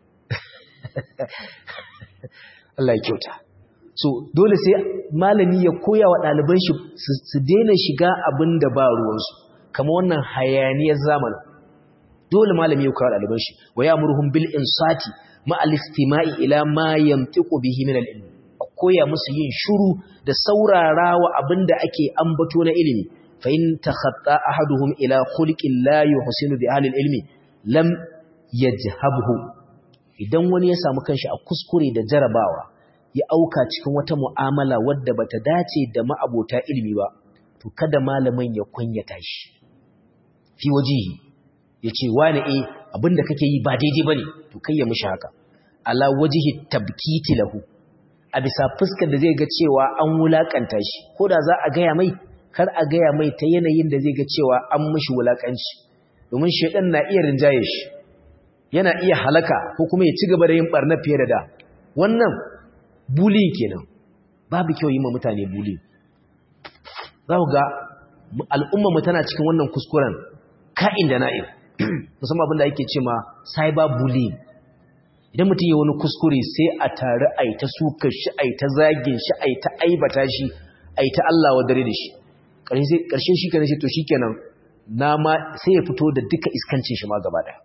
Speaker 1: Allah ya kyauta so dole sai malami ya koya wa ɗaliban shi su daina shiga abin da ba ruwansu kama wannan hayaniyar zamanin dole malami ya koya wa ɗaliban shi wa ya murhun bil insati ma alistima'i ila ma yamtiqu bihi min al-ilm koya musu yin shuru da saurara wa abin da ake ambato na ilimi fa in takhatta ahaduhum ila khulqin la yuhsinu bi ahli al-ilmi lam yajhabhu idan wani ya samu kanshi a kuskure da jarabawa ya auka cikin wata mu'amala wadda bata dace da ma'abota ilimi ba to kada malamin ya kunyata shi fi wajihi yace wani eh abinda kake yi ba daidai bane to kai ya mishi haka ala wajihi tabkiti lahu a bisa fuskar da zai ga cewa an wulakanta shi ko da za a gaya mai kar a gaya mai ta yanayin da zai ga cewa an mishi wulakanci domin shedan na iya rinjaye shi yana iya halaka ko kuma ya ci gaba da yin barna fiye da da wannan buli kenan babu kyau yi ma mutane buli za ku ga al'ummarmu tana cikin wannan kuskuren ka'in da na'in musamman abinda ake ce ma cyber bullying idan mutum yi wani kuskure sai a tare a yi ta suka shi a yi ta zagin shi a yi ta aibata shi a yi ta Allah wa dare da shi ƙarshen shi kenan shi to shi kenan na ma sai ya fito da duka iskancin shi ma gaba ɗaya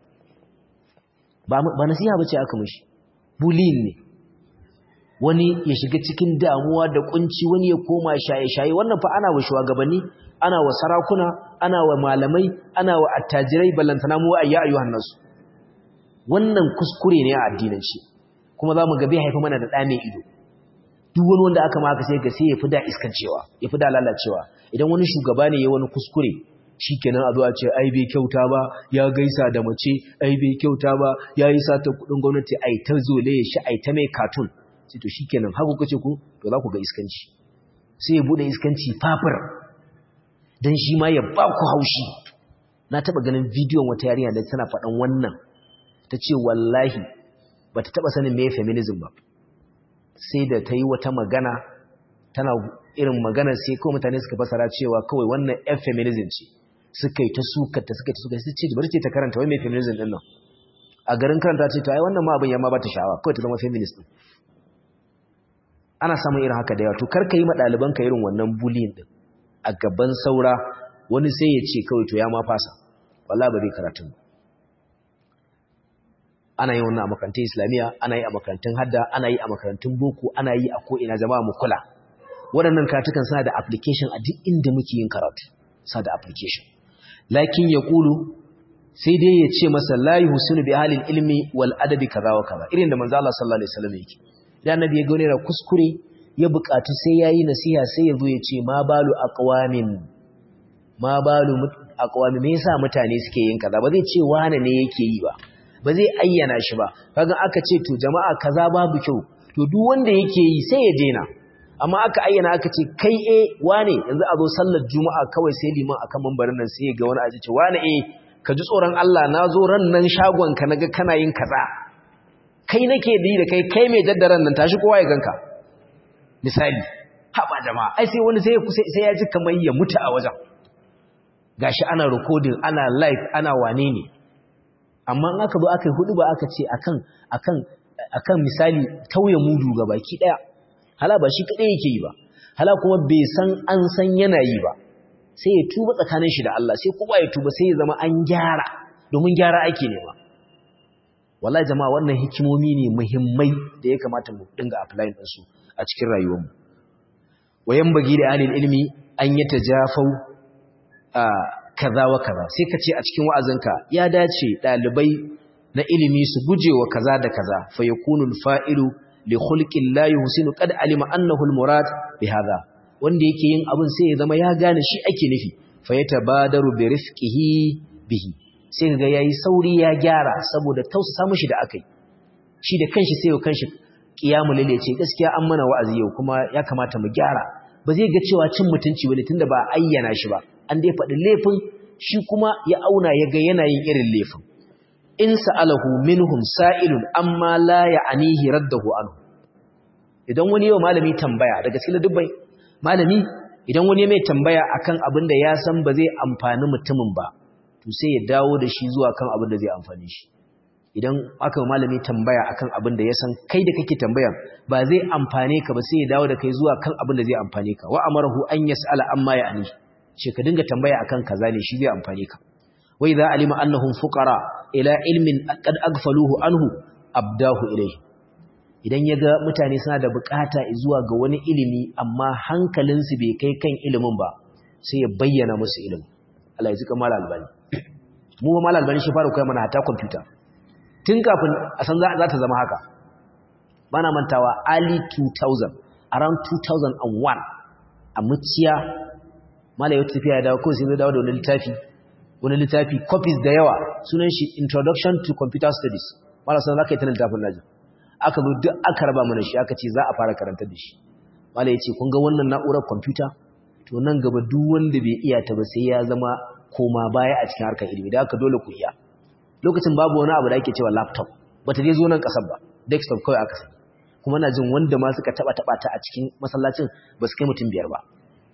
Speaker 1: ba nasiha ba ce aka mashi bullying ne wani ya shiga cikin damuwa da kunci wani ya koma shaye-shaye wannan fa ana wa shugabanni ana wa sarakuna ana wa malamai ana wa attajirai ballantana mu ayya ayyuhan nasu wannan kuskure ne a addinanci kuma za mu ga bai haifa mana da ɗa mai ido duk wani wanda aka maka sai ga sai ya fi da iskancewa ya fi da lalacewa idan wani shugaba ne ya wani kuskure shikenan a zo a ce ai bai kyauta ba ya gaisa da mace ai bai kyauta ba ya yi sata kuɗin gwamnati ai ta zole shi ai ta mai katun sai to shikenan har kuka ce ku to za ku ga iskanci sai ya bude iskanci fafir dan shi ma ya ba ku haushi na taba ganin bidiyon wata yarinya da tana faɗan wannan ta ce wallahi bata taba sanin me feminism ba sai da ta yi wata magana tana irin magana sai kawai mutane suka fasara cewa kawai wannan yan feminism ce suka yi ta sukata suka yi ta sukata ce bari ce ta karanta wai mai feminism din nan a garin karanta ce to ai wannan ma abin ya ma ba ta sha'awa kawai ta zama feminist din ana samun irin haka da yawa to karka yi ma ɗalibanka irin wannan bullying din a gaban saura wani sai ya ce kawai to ya ma fasa wallahi ba zai karatun ba ana yi wannan a makarantun islamiyya ana yi a makarantun hadda ana yi a makarantun boko ana yi a ko'ina jama'a mu kula waɗannan karatukan suna da application a duk inda muke yin karatu sa da application lakin ya kulu sai dai ya ce masa la yuhsinu bi ahli ilmi wal adabi kaza wa kaza irin da manzo Allah sallallahu alaihi wasallam yake idan annabi ya ga wani kuskure ya buƙaci sai yayi nasiha sai ya zo ya ce ma balu aqwamin ma balu aqwami me yasa mutane suke yin kaza ba zai ce wane ne yake yi ba ba zai ayyana shi ba kaga aka ce to jama'a kaza babu kyau to duk wanda yake yi sai ya daina amma aka ayyana aka ce kai eh wane yanzu a zo sallar juma'a kawai sai liman akan mambarin nan sai ya ga wani aji ce wane eh ka ji tsoron Allah na zo ran nan shagon ka naga kana yin kaza kai nake bi da kai kai mai daddaran nan tashi kowa ya ganka misali haba jama'a ai sai wani sai sai ya ji kamar ya mutu a wajen gashi ana recording ana live ana wane ne amma in aka zo aka yi hudu ba aka ce akan akan akan misali tauye mudu ga baki daya hala ba shi kadai yake yi ba hala kuma bai san an san yana yi ba sai ya tuba tsakanin shi da Allah sai kowa ya tuba sai ya zama an gyara domin gyara ake nema wallahi jama'a wannan hikimomi ne muhimmai da ya kamata mu dinga apply din su a cikin rayuwarmu wayan bagi da alil ilmi an yatajafau kaza wa kaza sai ka ce a cikin wa'azinka ya dace dalibai na ilimi su gujewa kaza da kaza fa yakunul fa'ilu li khulqin la yuhsinu qad alima annahu al murad bi hadha wanda yake yin abin sai ya zama ya gane shi ake nufi fa yatabadaru bi rifqihi bihi sai ga yayi sauri ya gyara saboda tausasa mishi da akai shi da kanshi sai ya kanshi qiyamul layl ce gaskiya an mana wa'azi yau kuma ya kamata mu gyara ba zai ga cewa cin mutunci bane tunda ba ayyana shi ba an dai faɗi laifin shi kuma ya auna ya ga yanayin irin laifin in sa'alahu minhum sa'ilun amma la ya'anihi raddahu anhu idan wani yau malami tambaya daga cikin dubbai malami idan wani mai tambaya akan abin da ya san ba zai amfani mutumin ba to sai ya dawo da shi zuwa kan abin da zai amfani shi idan aka malami tambaya akan abin da ya san kai da kake tambaya ba zai amfane ka ba sai ya dawo da kai zuwa kan abin da zai amfane ka wa amarahu an yas'ala amma ya'ani ce ka dinga tambaya akan kaza ne shi zai amfane ka wa idza alima annahum fuqara ila ilmin qad aghfaluhu anhu abdahu ilayhi idan yaga mutane suna da bukata zuwa ga wani ilimi amma hankalinsu bai kai kan ilimin ba sai ya bayyana musu ilimin Allah ya zika mala albani mu ba mala albani shi fara koya mana hata computer tun kafin a san za ta zama haka bana mantawa early 2000 around 2001 a muciya mala yau tafiya dawo ko sai zai dawo da wani littafi wani littafi copies da yawa sunan shi introduction to computer studies mala san zaka yi ta littafin naji aka zo duk aka raba mana shi aka ce za a fara karantar da shi mala ya ce kun ga wannan na'urar computer to nan gaba duk wanda bai iya ta ba sai ya zama koma baya a cikin harkar ilimi da haka dole ku iya lokacin babu wani abu da ake cewa laptop bata je zo nan kasar ba desktop kawai aka sani kuma na jin wanda ma suka taba taba ta a cikin masallacin ba su kai mutum biyar ba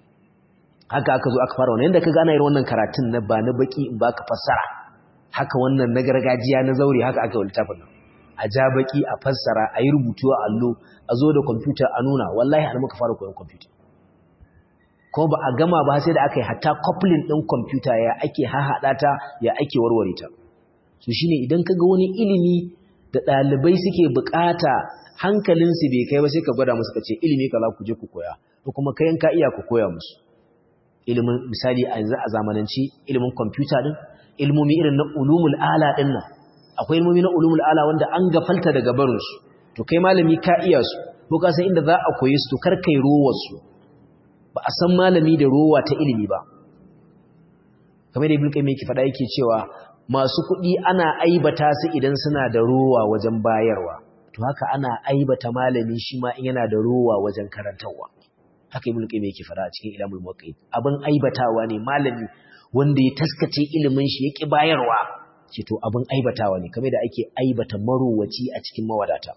Speaker 1: haka aka zo aka fara wannan yanda ka gana irin wannan karatun na ba na baki in baka fassara haka wannan na gargajiya na zaure haka aka yi littafin nan a ja baki a fassara a yi rubutu a allo a zo da kwamfuta a nuna wallahi an muka fara koyon kwamfuta kuma ba a gama ba sai da aka yi hatta coupling ɗin kwamfuta ya ake hahaɗa ta ya ake warware ta so shine idan ka ga wani ilimi da ɗalibai suke buƙata hankalinsu bai kai ba sai ka gwada musu ka ce ilimi kaza ku je ku koya ko kuma kayan ka iya ku koya musu ilimin misali a yanzu a zamananci ilimin kwamfuta din ilmomi irin na ulumul ala din nan akwai ilmomi na ulumul ala wanda an gafalta daga barin su to kai malami ka iya su ko ka san inda za a koyi su to kar kai rowar su ba a san malami da rowa ta ilimi ba kamar da ibn qayyim yake faɗa yake cewa masu kuɗi ana aibata su idan suna da rowa wajen bayarwa to haka ana aibata malami shi ma in yana da rowa wajen karantarwa haka ibn qayyim yake fara a cikin ilamul muwaqqit abin aibatawa ne malami wanda ya taskace ilimin shi yake bayarwa ce to abin aibatawa ne kamar da ake aibata marowaci a cikin mawadata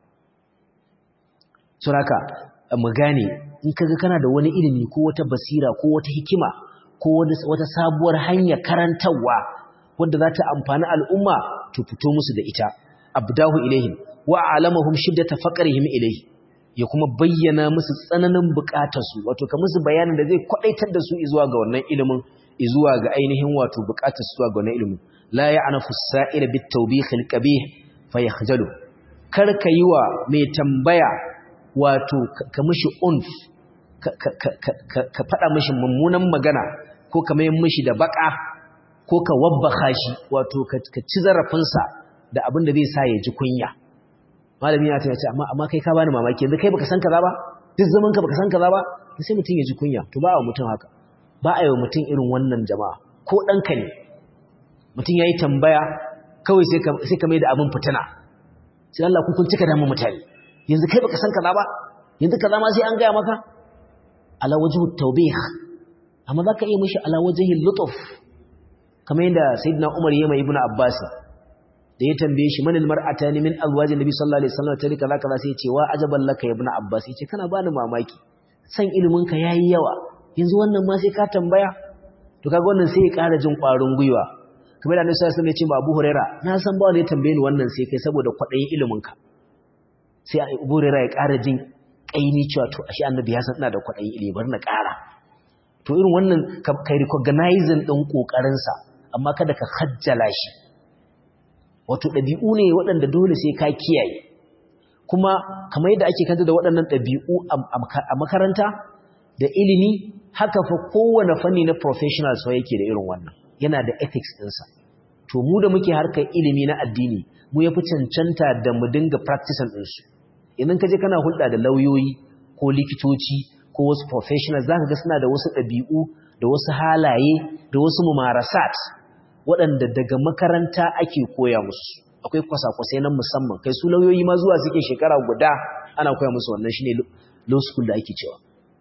Speaker 1: suraka mu gane in kaga kana da wani ilimi ko wata basira ko wata hikima ko wata sabuwar hanya karantarwa wanda za ta amfani al'umma to fito musu da ita abdahu ilaihim wa alamahum shiddata faqrihim ilaihi ya kuma bayyana musu tsananin bukatarsu wato ka musu bayanin da zai kwadaitar da su zuwa ga wannan ilimin zuwa ga ainihin wato bukatar su zuwa ga wannan ilimin la ya'nafu as-sa'ir bit-tawbih al-qabih fayakhjalu kar ka yi wa mai tambaya wato ka mishi unf ka faɗa mishi mummunan magana ko ko ka mai mishi da baka ko ka wabbaka shi wato ka ci zarafinsa da abin da zai sa ya ji kunya malami ya ce amma amma kai ka bani mamaki yanzu kai baka san kaza ba duk zaman ka baka san kaza ba sai mutum ya ji kunya to ba wa mutum haka ba a yi wa mutum irin wannan jama'a ko ɗanka ne mutum ya yi tambaya kawai sai ka mai da abin fitina sai Allah ku kun cika damun mutane yanzu kai baka san kaza ba yanzu kaza ma sai an gaya maka ala wajhu tawbih amma zaka iya mishi ala wajhi lutuf kamar yadda sayyidina Umar ya mai ibnu Abbas da ya tambaye shi manil mar'atani min azwajin nabi sallallahu alaihi wasallam tare kaza kaza sai ya ce wa ajaban laka ibnu Abbas ya ce kana bani mamaki san ilimin ka yayi yawa yanzu wannan ma sai ka tambaya to kaga wannan sai ya ƙara jin ƙwarin gwiwa kamar da Annabi sallallahu alaihi wasallam ya ce ba Abu Huraira na san ba wanda ya tambaye ni wannan sai kai saboda kwaɗayin ilimin ka sai Abu Huraira ya ƙara jin kaini cewa to ashe Annabi ya san ina da kwaɗayin ilimi bari na ƙara to irin wannan kai recognizing din kokarin sa amma kada ka hajjala shi wato ɗabi'u ne waɗanda dole sai ka kiyaye kuma kamar yadda ake kanta da waɗannan ɗabi'u a makaranta da ilimi haka fa kowane fanni na professional so yake da irin wannan yana da ethics ɗinsa to mu da muke harkar ilimi na addini mu ya fi cancanta da mu dinga practicing ɗinsu idan ka je kana hulɗa da lauyoyi ko likitoci ko wasu professionals za ka ga suna da wasu ɗabi'u da wasu halaye da wasu mumarasat waɗanda daga makaranta ake koya musu akwai kwasa-kwasai na musamman kai su lauyoyi ma zuwa suke shekara guda ana koya musu wannan shine law school da ake cewa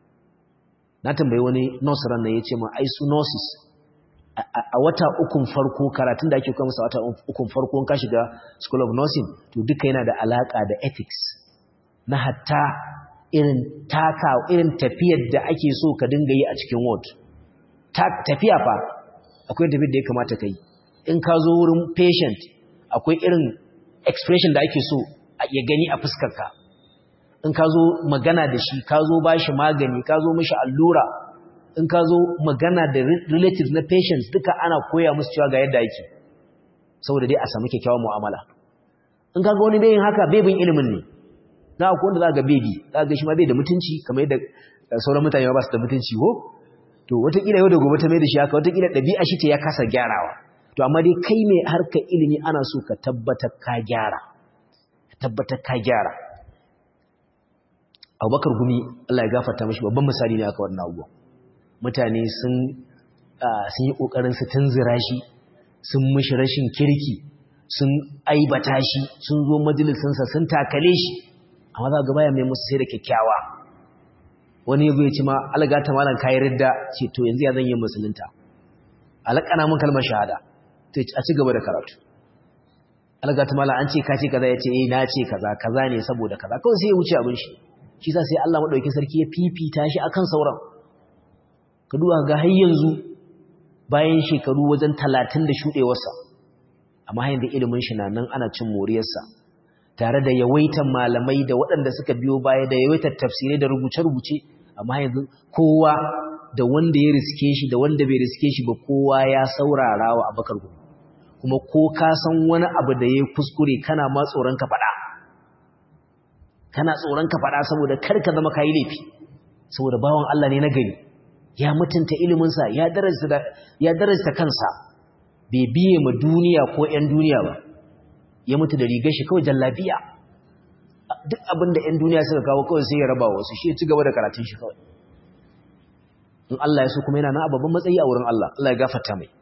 Speaker 1: na tambayi wani nurse ran nan yace ma ai su nurses a wata ukun farko karatun da ake koya musu a wata ukun farko ka shiga school of nursing to duka yana da alaka da ethics na hatta irin taka irin tafiyar da ake so ka dinga yi a cikin ward tafiya fa akwai tafiyar da ya kamata ka yi in ka zo wurin patient akwai irin expression da ake so ya gani a fuskarka in ka zo magana da shi ka zo ba shi magani ka zo mishi allura in ka zo magana da relatives na patients duka ana koya musu cewa ga yadda yake saboda dai a samu kyakkyawan mu'amala in ka ga wani bayin haka bebin ilimin ne na akwai wanda za ga bebi za ga shi ma bai da mutunci kamar yadda sauran mutane ba su da mutunci ko to wataƙila yau da gobe ta mai da shi haka wataƙila ɗabi'a shi ce ya kasa gyarawa to amma dai kai mai harkar ilimi ana so ka tabbatar ka gyara ka tabbatar ka gyara abubakar gumi Allah ya gafarta mashi babban misali ne aka wannan abubuwa mutane sun sun yi ƙoƙarin su tunzura shi sun mishi rashin kirki sun aibata shi sun zo majalisinsa sun takale shi amma za ga baya mai musu sai da kyakkyawa wani ya ce ma algata malam kayi ridda ce to yanzu ya zan yi musulunta alakana mun kalmar shahada to a ci gaba da karatu algata malam an ce ka ce kaza ya ce eh na ce kaza kaza ne saboda kaza kawai sai ya wuce abin shi shi sa sai Allah madaukakin sarki ya fifita shi akan sauran ka duba ga har yanzu bayan shekaru wajen 30 da shudewarsa amma yanzu ilimin shi na nan ana cin moriyarsa tare da yawaitan malamai da waɗanda suka biyo baya da yawaitar tafsirai da rubuce-rubuce amma yanzu kowa da wanda ya riske shi da wanda bai riske shi ba kowa ya saurara wa abakar gudu kuma ko ka san wani abu da ya kuskure kana ma tsoron ka faɗa kana tsoron ka faɗa saboda kar ka zama kayi laifi saboda bawan Allah ne na gari ya mutunta iliminsa ya darajta ya darajta kansa bai biye ma duniya ko 'yan duniya ba ya mutu da rigar shi kawai jallabiya duk abin da 'yan duniya suka kawo kawai sai ya raba wasu shi ya ci gaba da karatun shi kawai in Allah ya so kuma yana na babban matsayi a wurin Allah Allah ya gafarta mai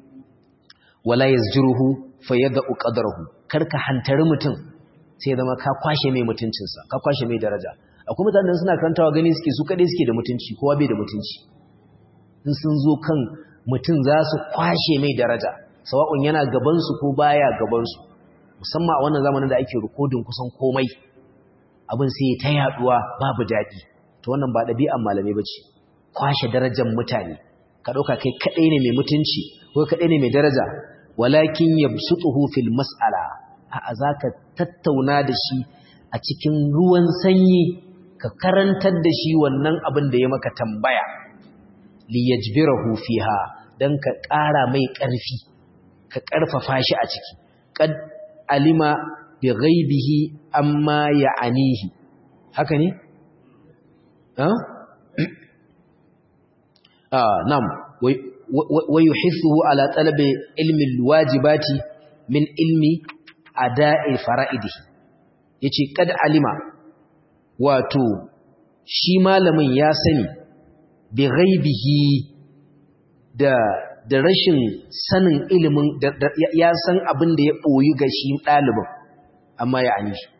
Speaker 1: wala yazjuruhu fayadhu qadrahu karka hantari mutum sai zama ka kwashe mai mutuncinsa ka kwashe mai daraja akwai mutanen suna karantawa gani suke su kadai suke da mutunci kowa bai da mutunci in sun zo kan mutum za su kwashe mai daraja sawa'un yana gaban su ko baya gaban su musamman a wannan zamanin da ake rikodin kusan komai abin sai ta yaduwa babu daɗi to wannan ba ɗabi'an malamai ba ce kwashe darajar mutane ka ɗauka kai kaɗai ne mai mutunci ko kaɗai ne mai daraja walakin yabsutuhu fil mas'ala a zaka tattauna da shi a cikin ruwan sanyi ka karantar da shi wannan abin da ya maka tambaya li yajbirahu fiha dan ka ƙara mai ƙarfi ka ƙarfafa shi a ciki qad alima bi ghaibihi amma ya'anihi haka ne ah ah nam wa yuhithuhu ala talabi ilmi alwajibati min ilmi ada'i fara'idihi yace kad alima wato shi malamin ya sani bi ghaibihi da da rashin sanin ilimin ya san abin da ya boyi ga shi dalibin amma ya ani shi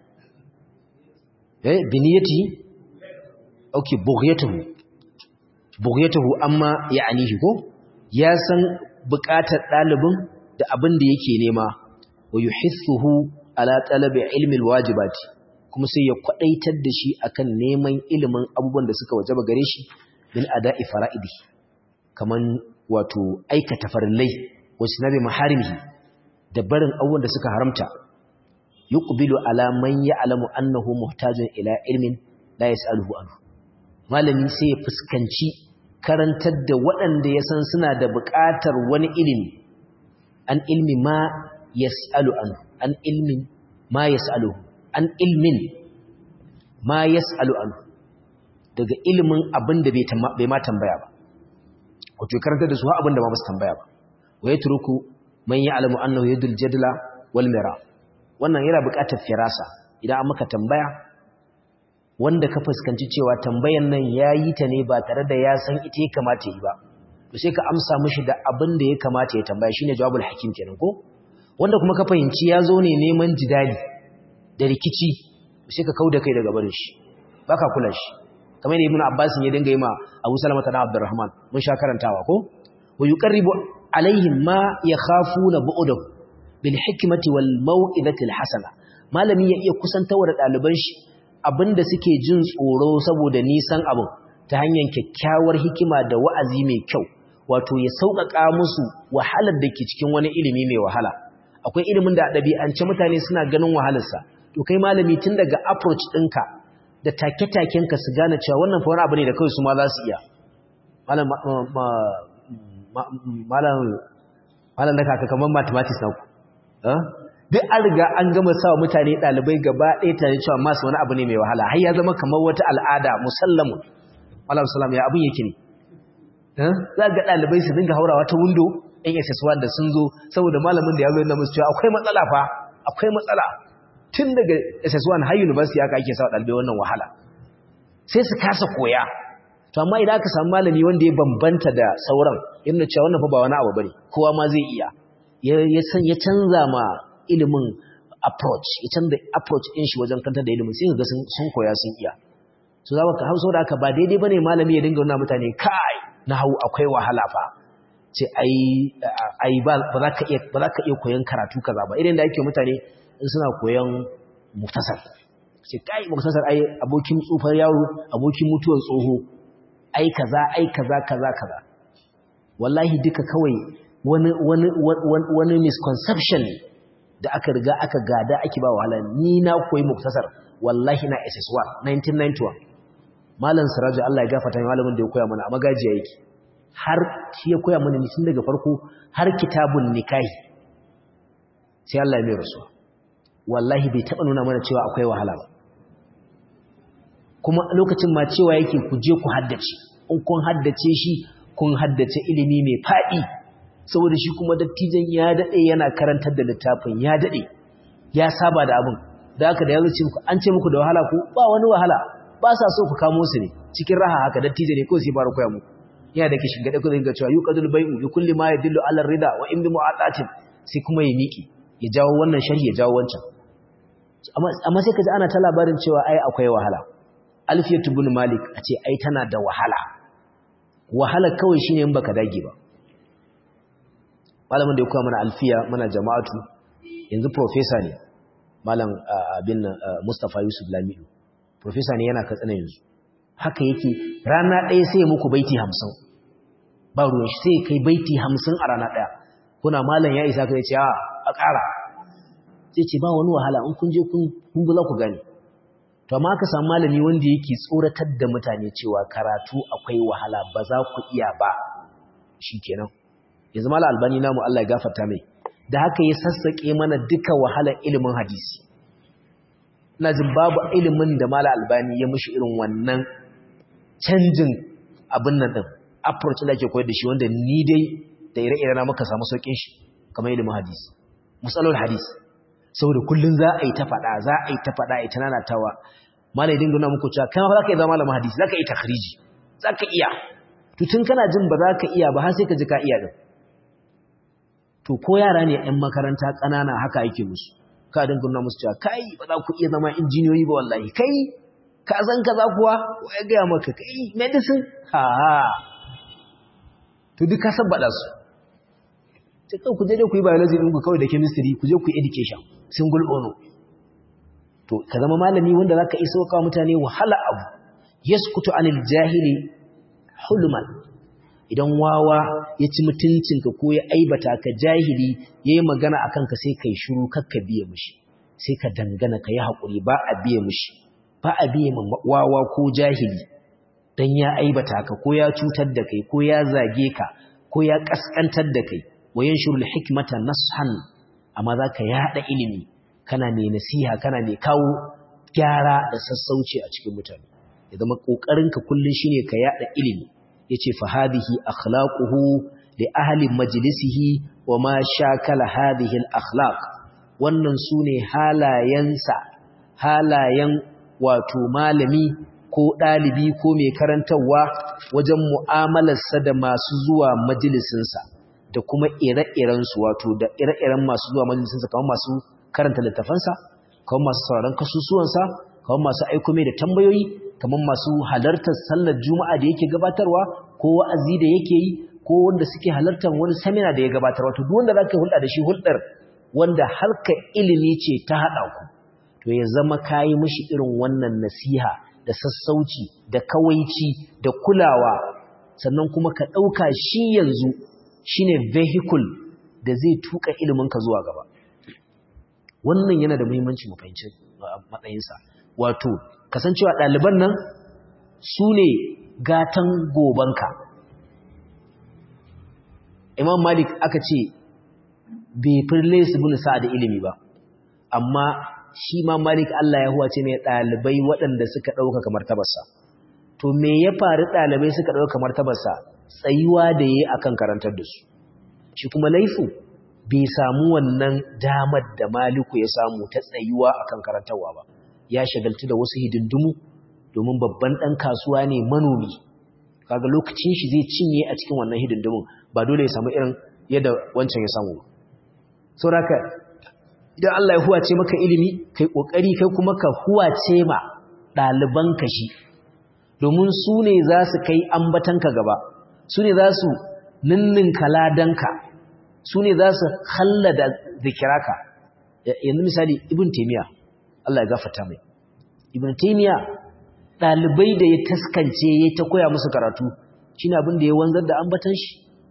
Speaker 1: eh biniyati okay bughyatuhu bughyatuhu amma ya ani shi ko ya san buƙatar dalibin da abin da yake nema wa yuhithuhu ala talabi ilmi alwajibati kuma sai ya kwadaitar da shi akan neman ilimin abubuwan da suka wajaba gare shi min ada'i fara'idi kaman wato aikata farillai wasu nabi maharimihi da barin abubuwan da suka haramta yuqbilu ala man ya'lamu annahu muhtajun ila ilmin la yas'aluhu anhu malami sai ya fuskanci karantar da waɗanda ya san suna da buƙatar wani ilimi an ilmi ma yas'alu anhu an ilmin ma yas'aluhu an ilmin ma yas'alu anhu daga ilimin abin da bai ma tambaya ba wato karanta da su abin da ma ba su tambaya ba wa yatruku man ya'lamu annahu yadul jadla wal mira wannan yana buƙatar firasa idan an maka tambaya wanda ka fuskanci cewa tambayan nan yayi ta ne ba tare da ya san ita ya kamata yi ba to sai ka amsa mishi da abin da ya kamata ya tambaya shine jawabul hakim kenan ko wanda kuma ka fahimci ya zo ne neman jidali da rikici sai ka kauda kai daga barin shi baka kula shi kamar ibn Abbas ya dinga yi ma Abu Salama ta Abdurrahman mun sha karantawa ko wa yuqarribu alaihim ma yakhafuna bu'dahu bil hikmati wal mau'izati al hasana malami ya iya kusantawa da daliban shi abinda suke jin tsoro saboda nisan abin ta hanyar kyakkyawar hikima da wa'azi mai kyau wato ya sauƙaƙa musu wahalar da ke cikin wani ilimi mai wahala akwai ilimin da ɗabi'ance mutane suna ganin wahalarsa to kai malami tun daga approach ɗinka da take-takenka su gane cewa wannan fa wani abu ne da kawai su ma za su iya malam da kaka kamar mathematics na ku duk an riga an gama sa wa mutane ɗalibai gaba ɗaya tare cewa masu wani abu ne mai wahala har ya zama kamar wata al'ada musallamun malam salam ya abin yake ne za ga ɗalibai su dinga haurawa ta windo ɗan ss1 da sun zo saboda malamin da ya zo yana musu cewa akwai matsala fa akwai matsala tun daga ss1 har university aka ake sa ɗalibai wannan wahala sai su kasa koya to amma idan aka samu malami wanda ya bambanta da sauran yana cewa wannan fa ba wani abu bane kowa ma zai iya ya san ya canza ma ilimin approach ya canza approach din shi wajen kanta da ilimin sai ga sun koya sun iya so za ka hausa da aka ba daidai bane malami ya dinga wannan mutane kai na hau akwai wahala fa ce ai ai ba za ka iya ba za ka iya koyon karatu kaza ba irin da ake mutane in suna koyon muktasar ce kai muktasar ai abokin tsufar yaro abokin mutuwar tsoho ai kaza ai kaza kaza kaza wallahi duka kawai wani wani wani misconception da aka riga aka gada ake ba wahala ni na koyi muktasar wallahi na SS1 1991 malam Siraju Allah ya gafarta mai malamin da ya koya mana a magajiya yake har shi ya koya mana tun daga farko har kitabun nikahi sai Allah ya mai rasuwa wallahi bai taba nuna mana cewa akwai wahala ba kuma lokacin ma cewa yake ku je ku haddace in kun haddace shi kun haddace ilimi mai faɗi saboda shi kuma dattijan ya daɗe yana karantar da littafin ya daɗe ya saba da abin da haka da ya zuci muku an ce muku da wahala ku ba wani wahala ba sa so ku kamo su ne cikin raha haka dattijo ne ko sai fara koya muku yana da kishin gade ku zai ga cewa yuqadul bai'u bi kulli ma yadullu ala rida wa in bi mu'atatin sai kuma ya miki ya jawo wannan sharhi ya jawo wancan amma sai ka ji ana ta labarin cewa ai akwai wahala alfiyatu ibn malik a ce ai tana da wahala wahala kawai shine in baka dage ba malamin da ya koya mana alfiya mana jama'atu yanzu professor ne malam abin Mustafa Yusuf Lamido professor ne yana katsina yanzu haka yake rana ɗaya sai ya muku baiti 50 ba ruwan shi sai kai baiti 50 a rana ɗaya kuna malam ya isa kai ce a a ƙara sai ce ba wani wahala in kun je kun bula ku gani to amma aka samu malami wanda yake tsoratar da mutane cewa karatu akwai wahala ba za ku iya ba shikenan yanzu malam albani namu Allah ya gafarta mai da haka ya sassake mana duka wahalar ilimin hadisi ina jin babu ilimin da malam albani ya mishi irin wannan canjin abin nan din approach da ake koyar da shi wanda ni dai da ire-ire na muka samu saukin shi kamar ilimin hadisi musalol hadisi saboda kullun za a yi ta faɗa za a yi ta faɗa a yi ta nanatawa malai dinga nuna muku cewa kai ma za ka iya zama malamin hadisi za ka iya takhriji za ka iya to tun kana jin ba za ka iya ba har sai ka ji ka iya din to ko yara ne ƴan makaranta ƙanana haka yake musu ka dinga nuna musu cewa kai ba za ku iya zama injiniyoyi ba wallahi kai ka san kaza kuwa ko ya ga maka kai medicine ha to duk ka sabbada su sai ku je dai ku yi biology ɗin ku kawai da chemistry ku je ku yi education single ono to ka zama malami wanda zaka iso ka mutane wahala abu yaskutu anil jahili hulman idan wawa ya ci mutuncinka ko ya aibata ka jahili yayi magana akan ka sai kai shiru kakka biye mushi sai ka dangana ka yi hakuri ba a biye mushi ba a biye ma wawa ko jahili dan ya aibata ka ko ya cutar da kai ko ya zage ka ko ya kaskantar da kai wayan shurul hikmata nashan amma zaka yada ilimi kana mai nasiha kana mai kawo gyara da sassauci a cikin mutane ya zama ƙoƙarinka kullum shine ka yada ilimi yace fa hadhihi akhlaquhu li ahli majlisihi wa ma shakala hadhihi al-akhlaq wannan sune halayensa halayen wato malami ko dalibi ko mai karantawa wajen mu'amalarsa da masu zuwa majalisinsa da kuma ire-irensu wato da ire-iren masu zuwa majalisinsa kamar masu karanta littafansa kamar masu sauraron kasusuwansa kamar masu aiko mai da tambayoyi kamar masu halartar sallar juma'a da yake gabatarwa ko wa'azi da yake yi ko wanda suke halartar wani samina da ya gabatar wato duk wanda zaka hulɗa da shi hulɗar wanda harka ilimi ce ta haɗa ku to ya zama kayi mishi irin wannan nasiha da sassauci da kawaici da kulawa sannan kuma ka ɗauka shi yanzu shine vehicle da zai tuka ilimin ka zuwa gaba wannan yana da muhimmanci mu fahimci matsayinsa wato kasancewa ɗaliban nan su ne gatan gobanka imam malik aka ce bai firle su bin sa da ilimi ba amma shi ma malik Allah ya huwace mai ɗalibai waɗanda suka ɗauka kamar tabarsa to me ya faru ɗalibai suka ɗauka kamar tabarsa tsayuwa da ya yi akan karantar da su shi kuma laifu bai samu wannan damar da maliku ya samu ta tsayuwa akan karantarwa ba ya shagaltu da wasu hidindimu domin babban ɗan kasuwa ne manomi kaga lokacin shi zai cinye a cikin wannan hidindimun ba dole ya samu irin yadda wancan ya samu sauraka idan Allah ya huwace maka ilimi kai kokari kai kuma ka huwace ma ɗaliban ka shi domin su ne za su kai ambatanka gaba su ne za su ninninka ladanka su ne za su hallada zikiraka yanzu misali ibn taimiyya Allah ya gafata mai ibn taimiyya ɗalibai da ya taskance ya ta koya musu karatu shi abin da ya wanzar da ambatan shi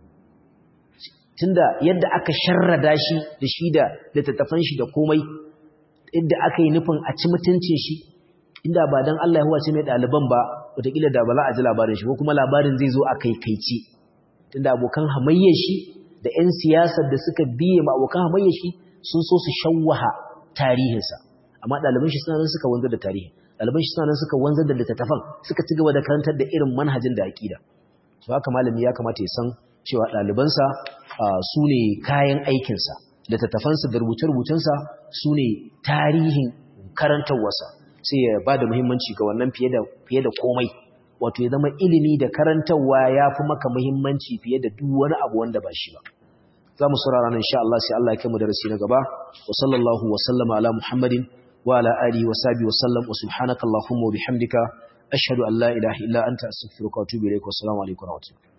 Speaker 1: tunda yadda aka sharrada shi da shi da littattafan shi da komai yadda aka yi nufin a ci mutuncin shi inda ba don Allah ya huwace mai ɗaliban ba wataƙila da ba za a ji labarin shi ko kuma labarin zai zo a kaikaici tunda abokan hamayyar shi da 'yan siyasar da suka biye ma abokan hamayyar shi sun so su shawwaha tarihinsa amma ɗaliban shi suna nan suka wanzar da tarihi ɗaliban shi suna nan suka wanzar da littattafan suka ci gaba da karantar da irin manhajin da aƙida to haka malami ya kamata ya san cewa ɗalibansa su ne kayan aikinsa littattafansa da rubuce-rubucensa su ne tarihin karantarwarsa sai ya ba da muhimmanci ga wannan fiye da komai wato ya zama ilimi da karantarwa ya fi maka muhimmanci fiye da duk wani abu wanda ba shi ba za mu saurara nan insha Allah sai Allah ya kai mu darasi na gaba wa sallallahu wa sallama ala muhammadin wa ala alihi wa sahbihi wa sallam wa subhanaka allahumma wa bihamdika ashhadu an la ilaha illa anta astaghfiruka wa atubu ilaik wa assalamu alaikum wa rahmatullahi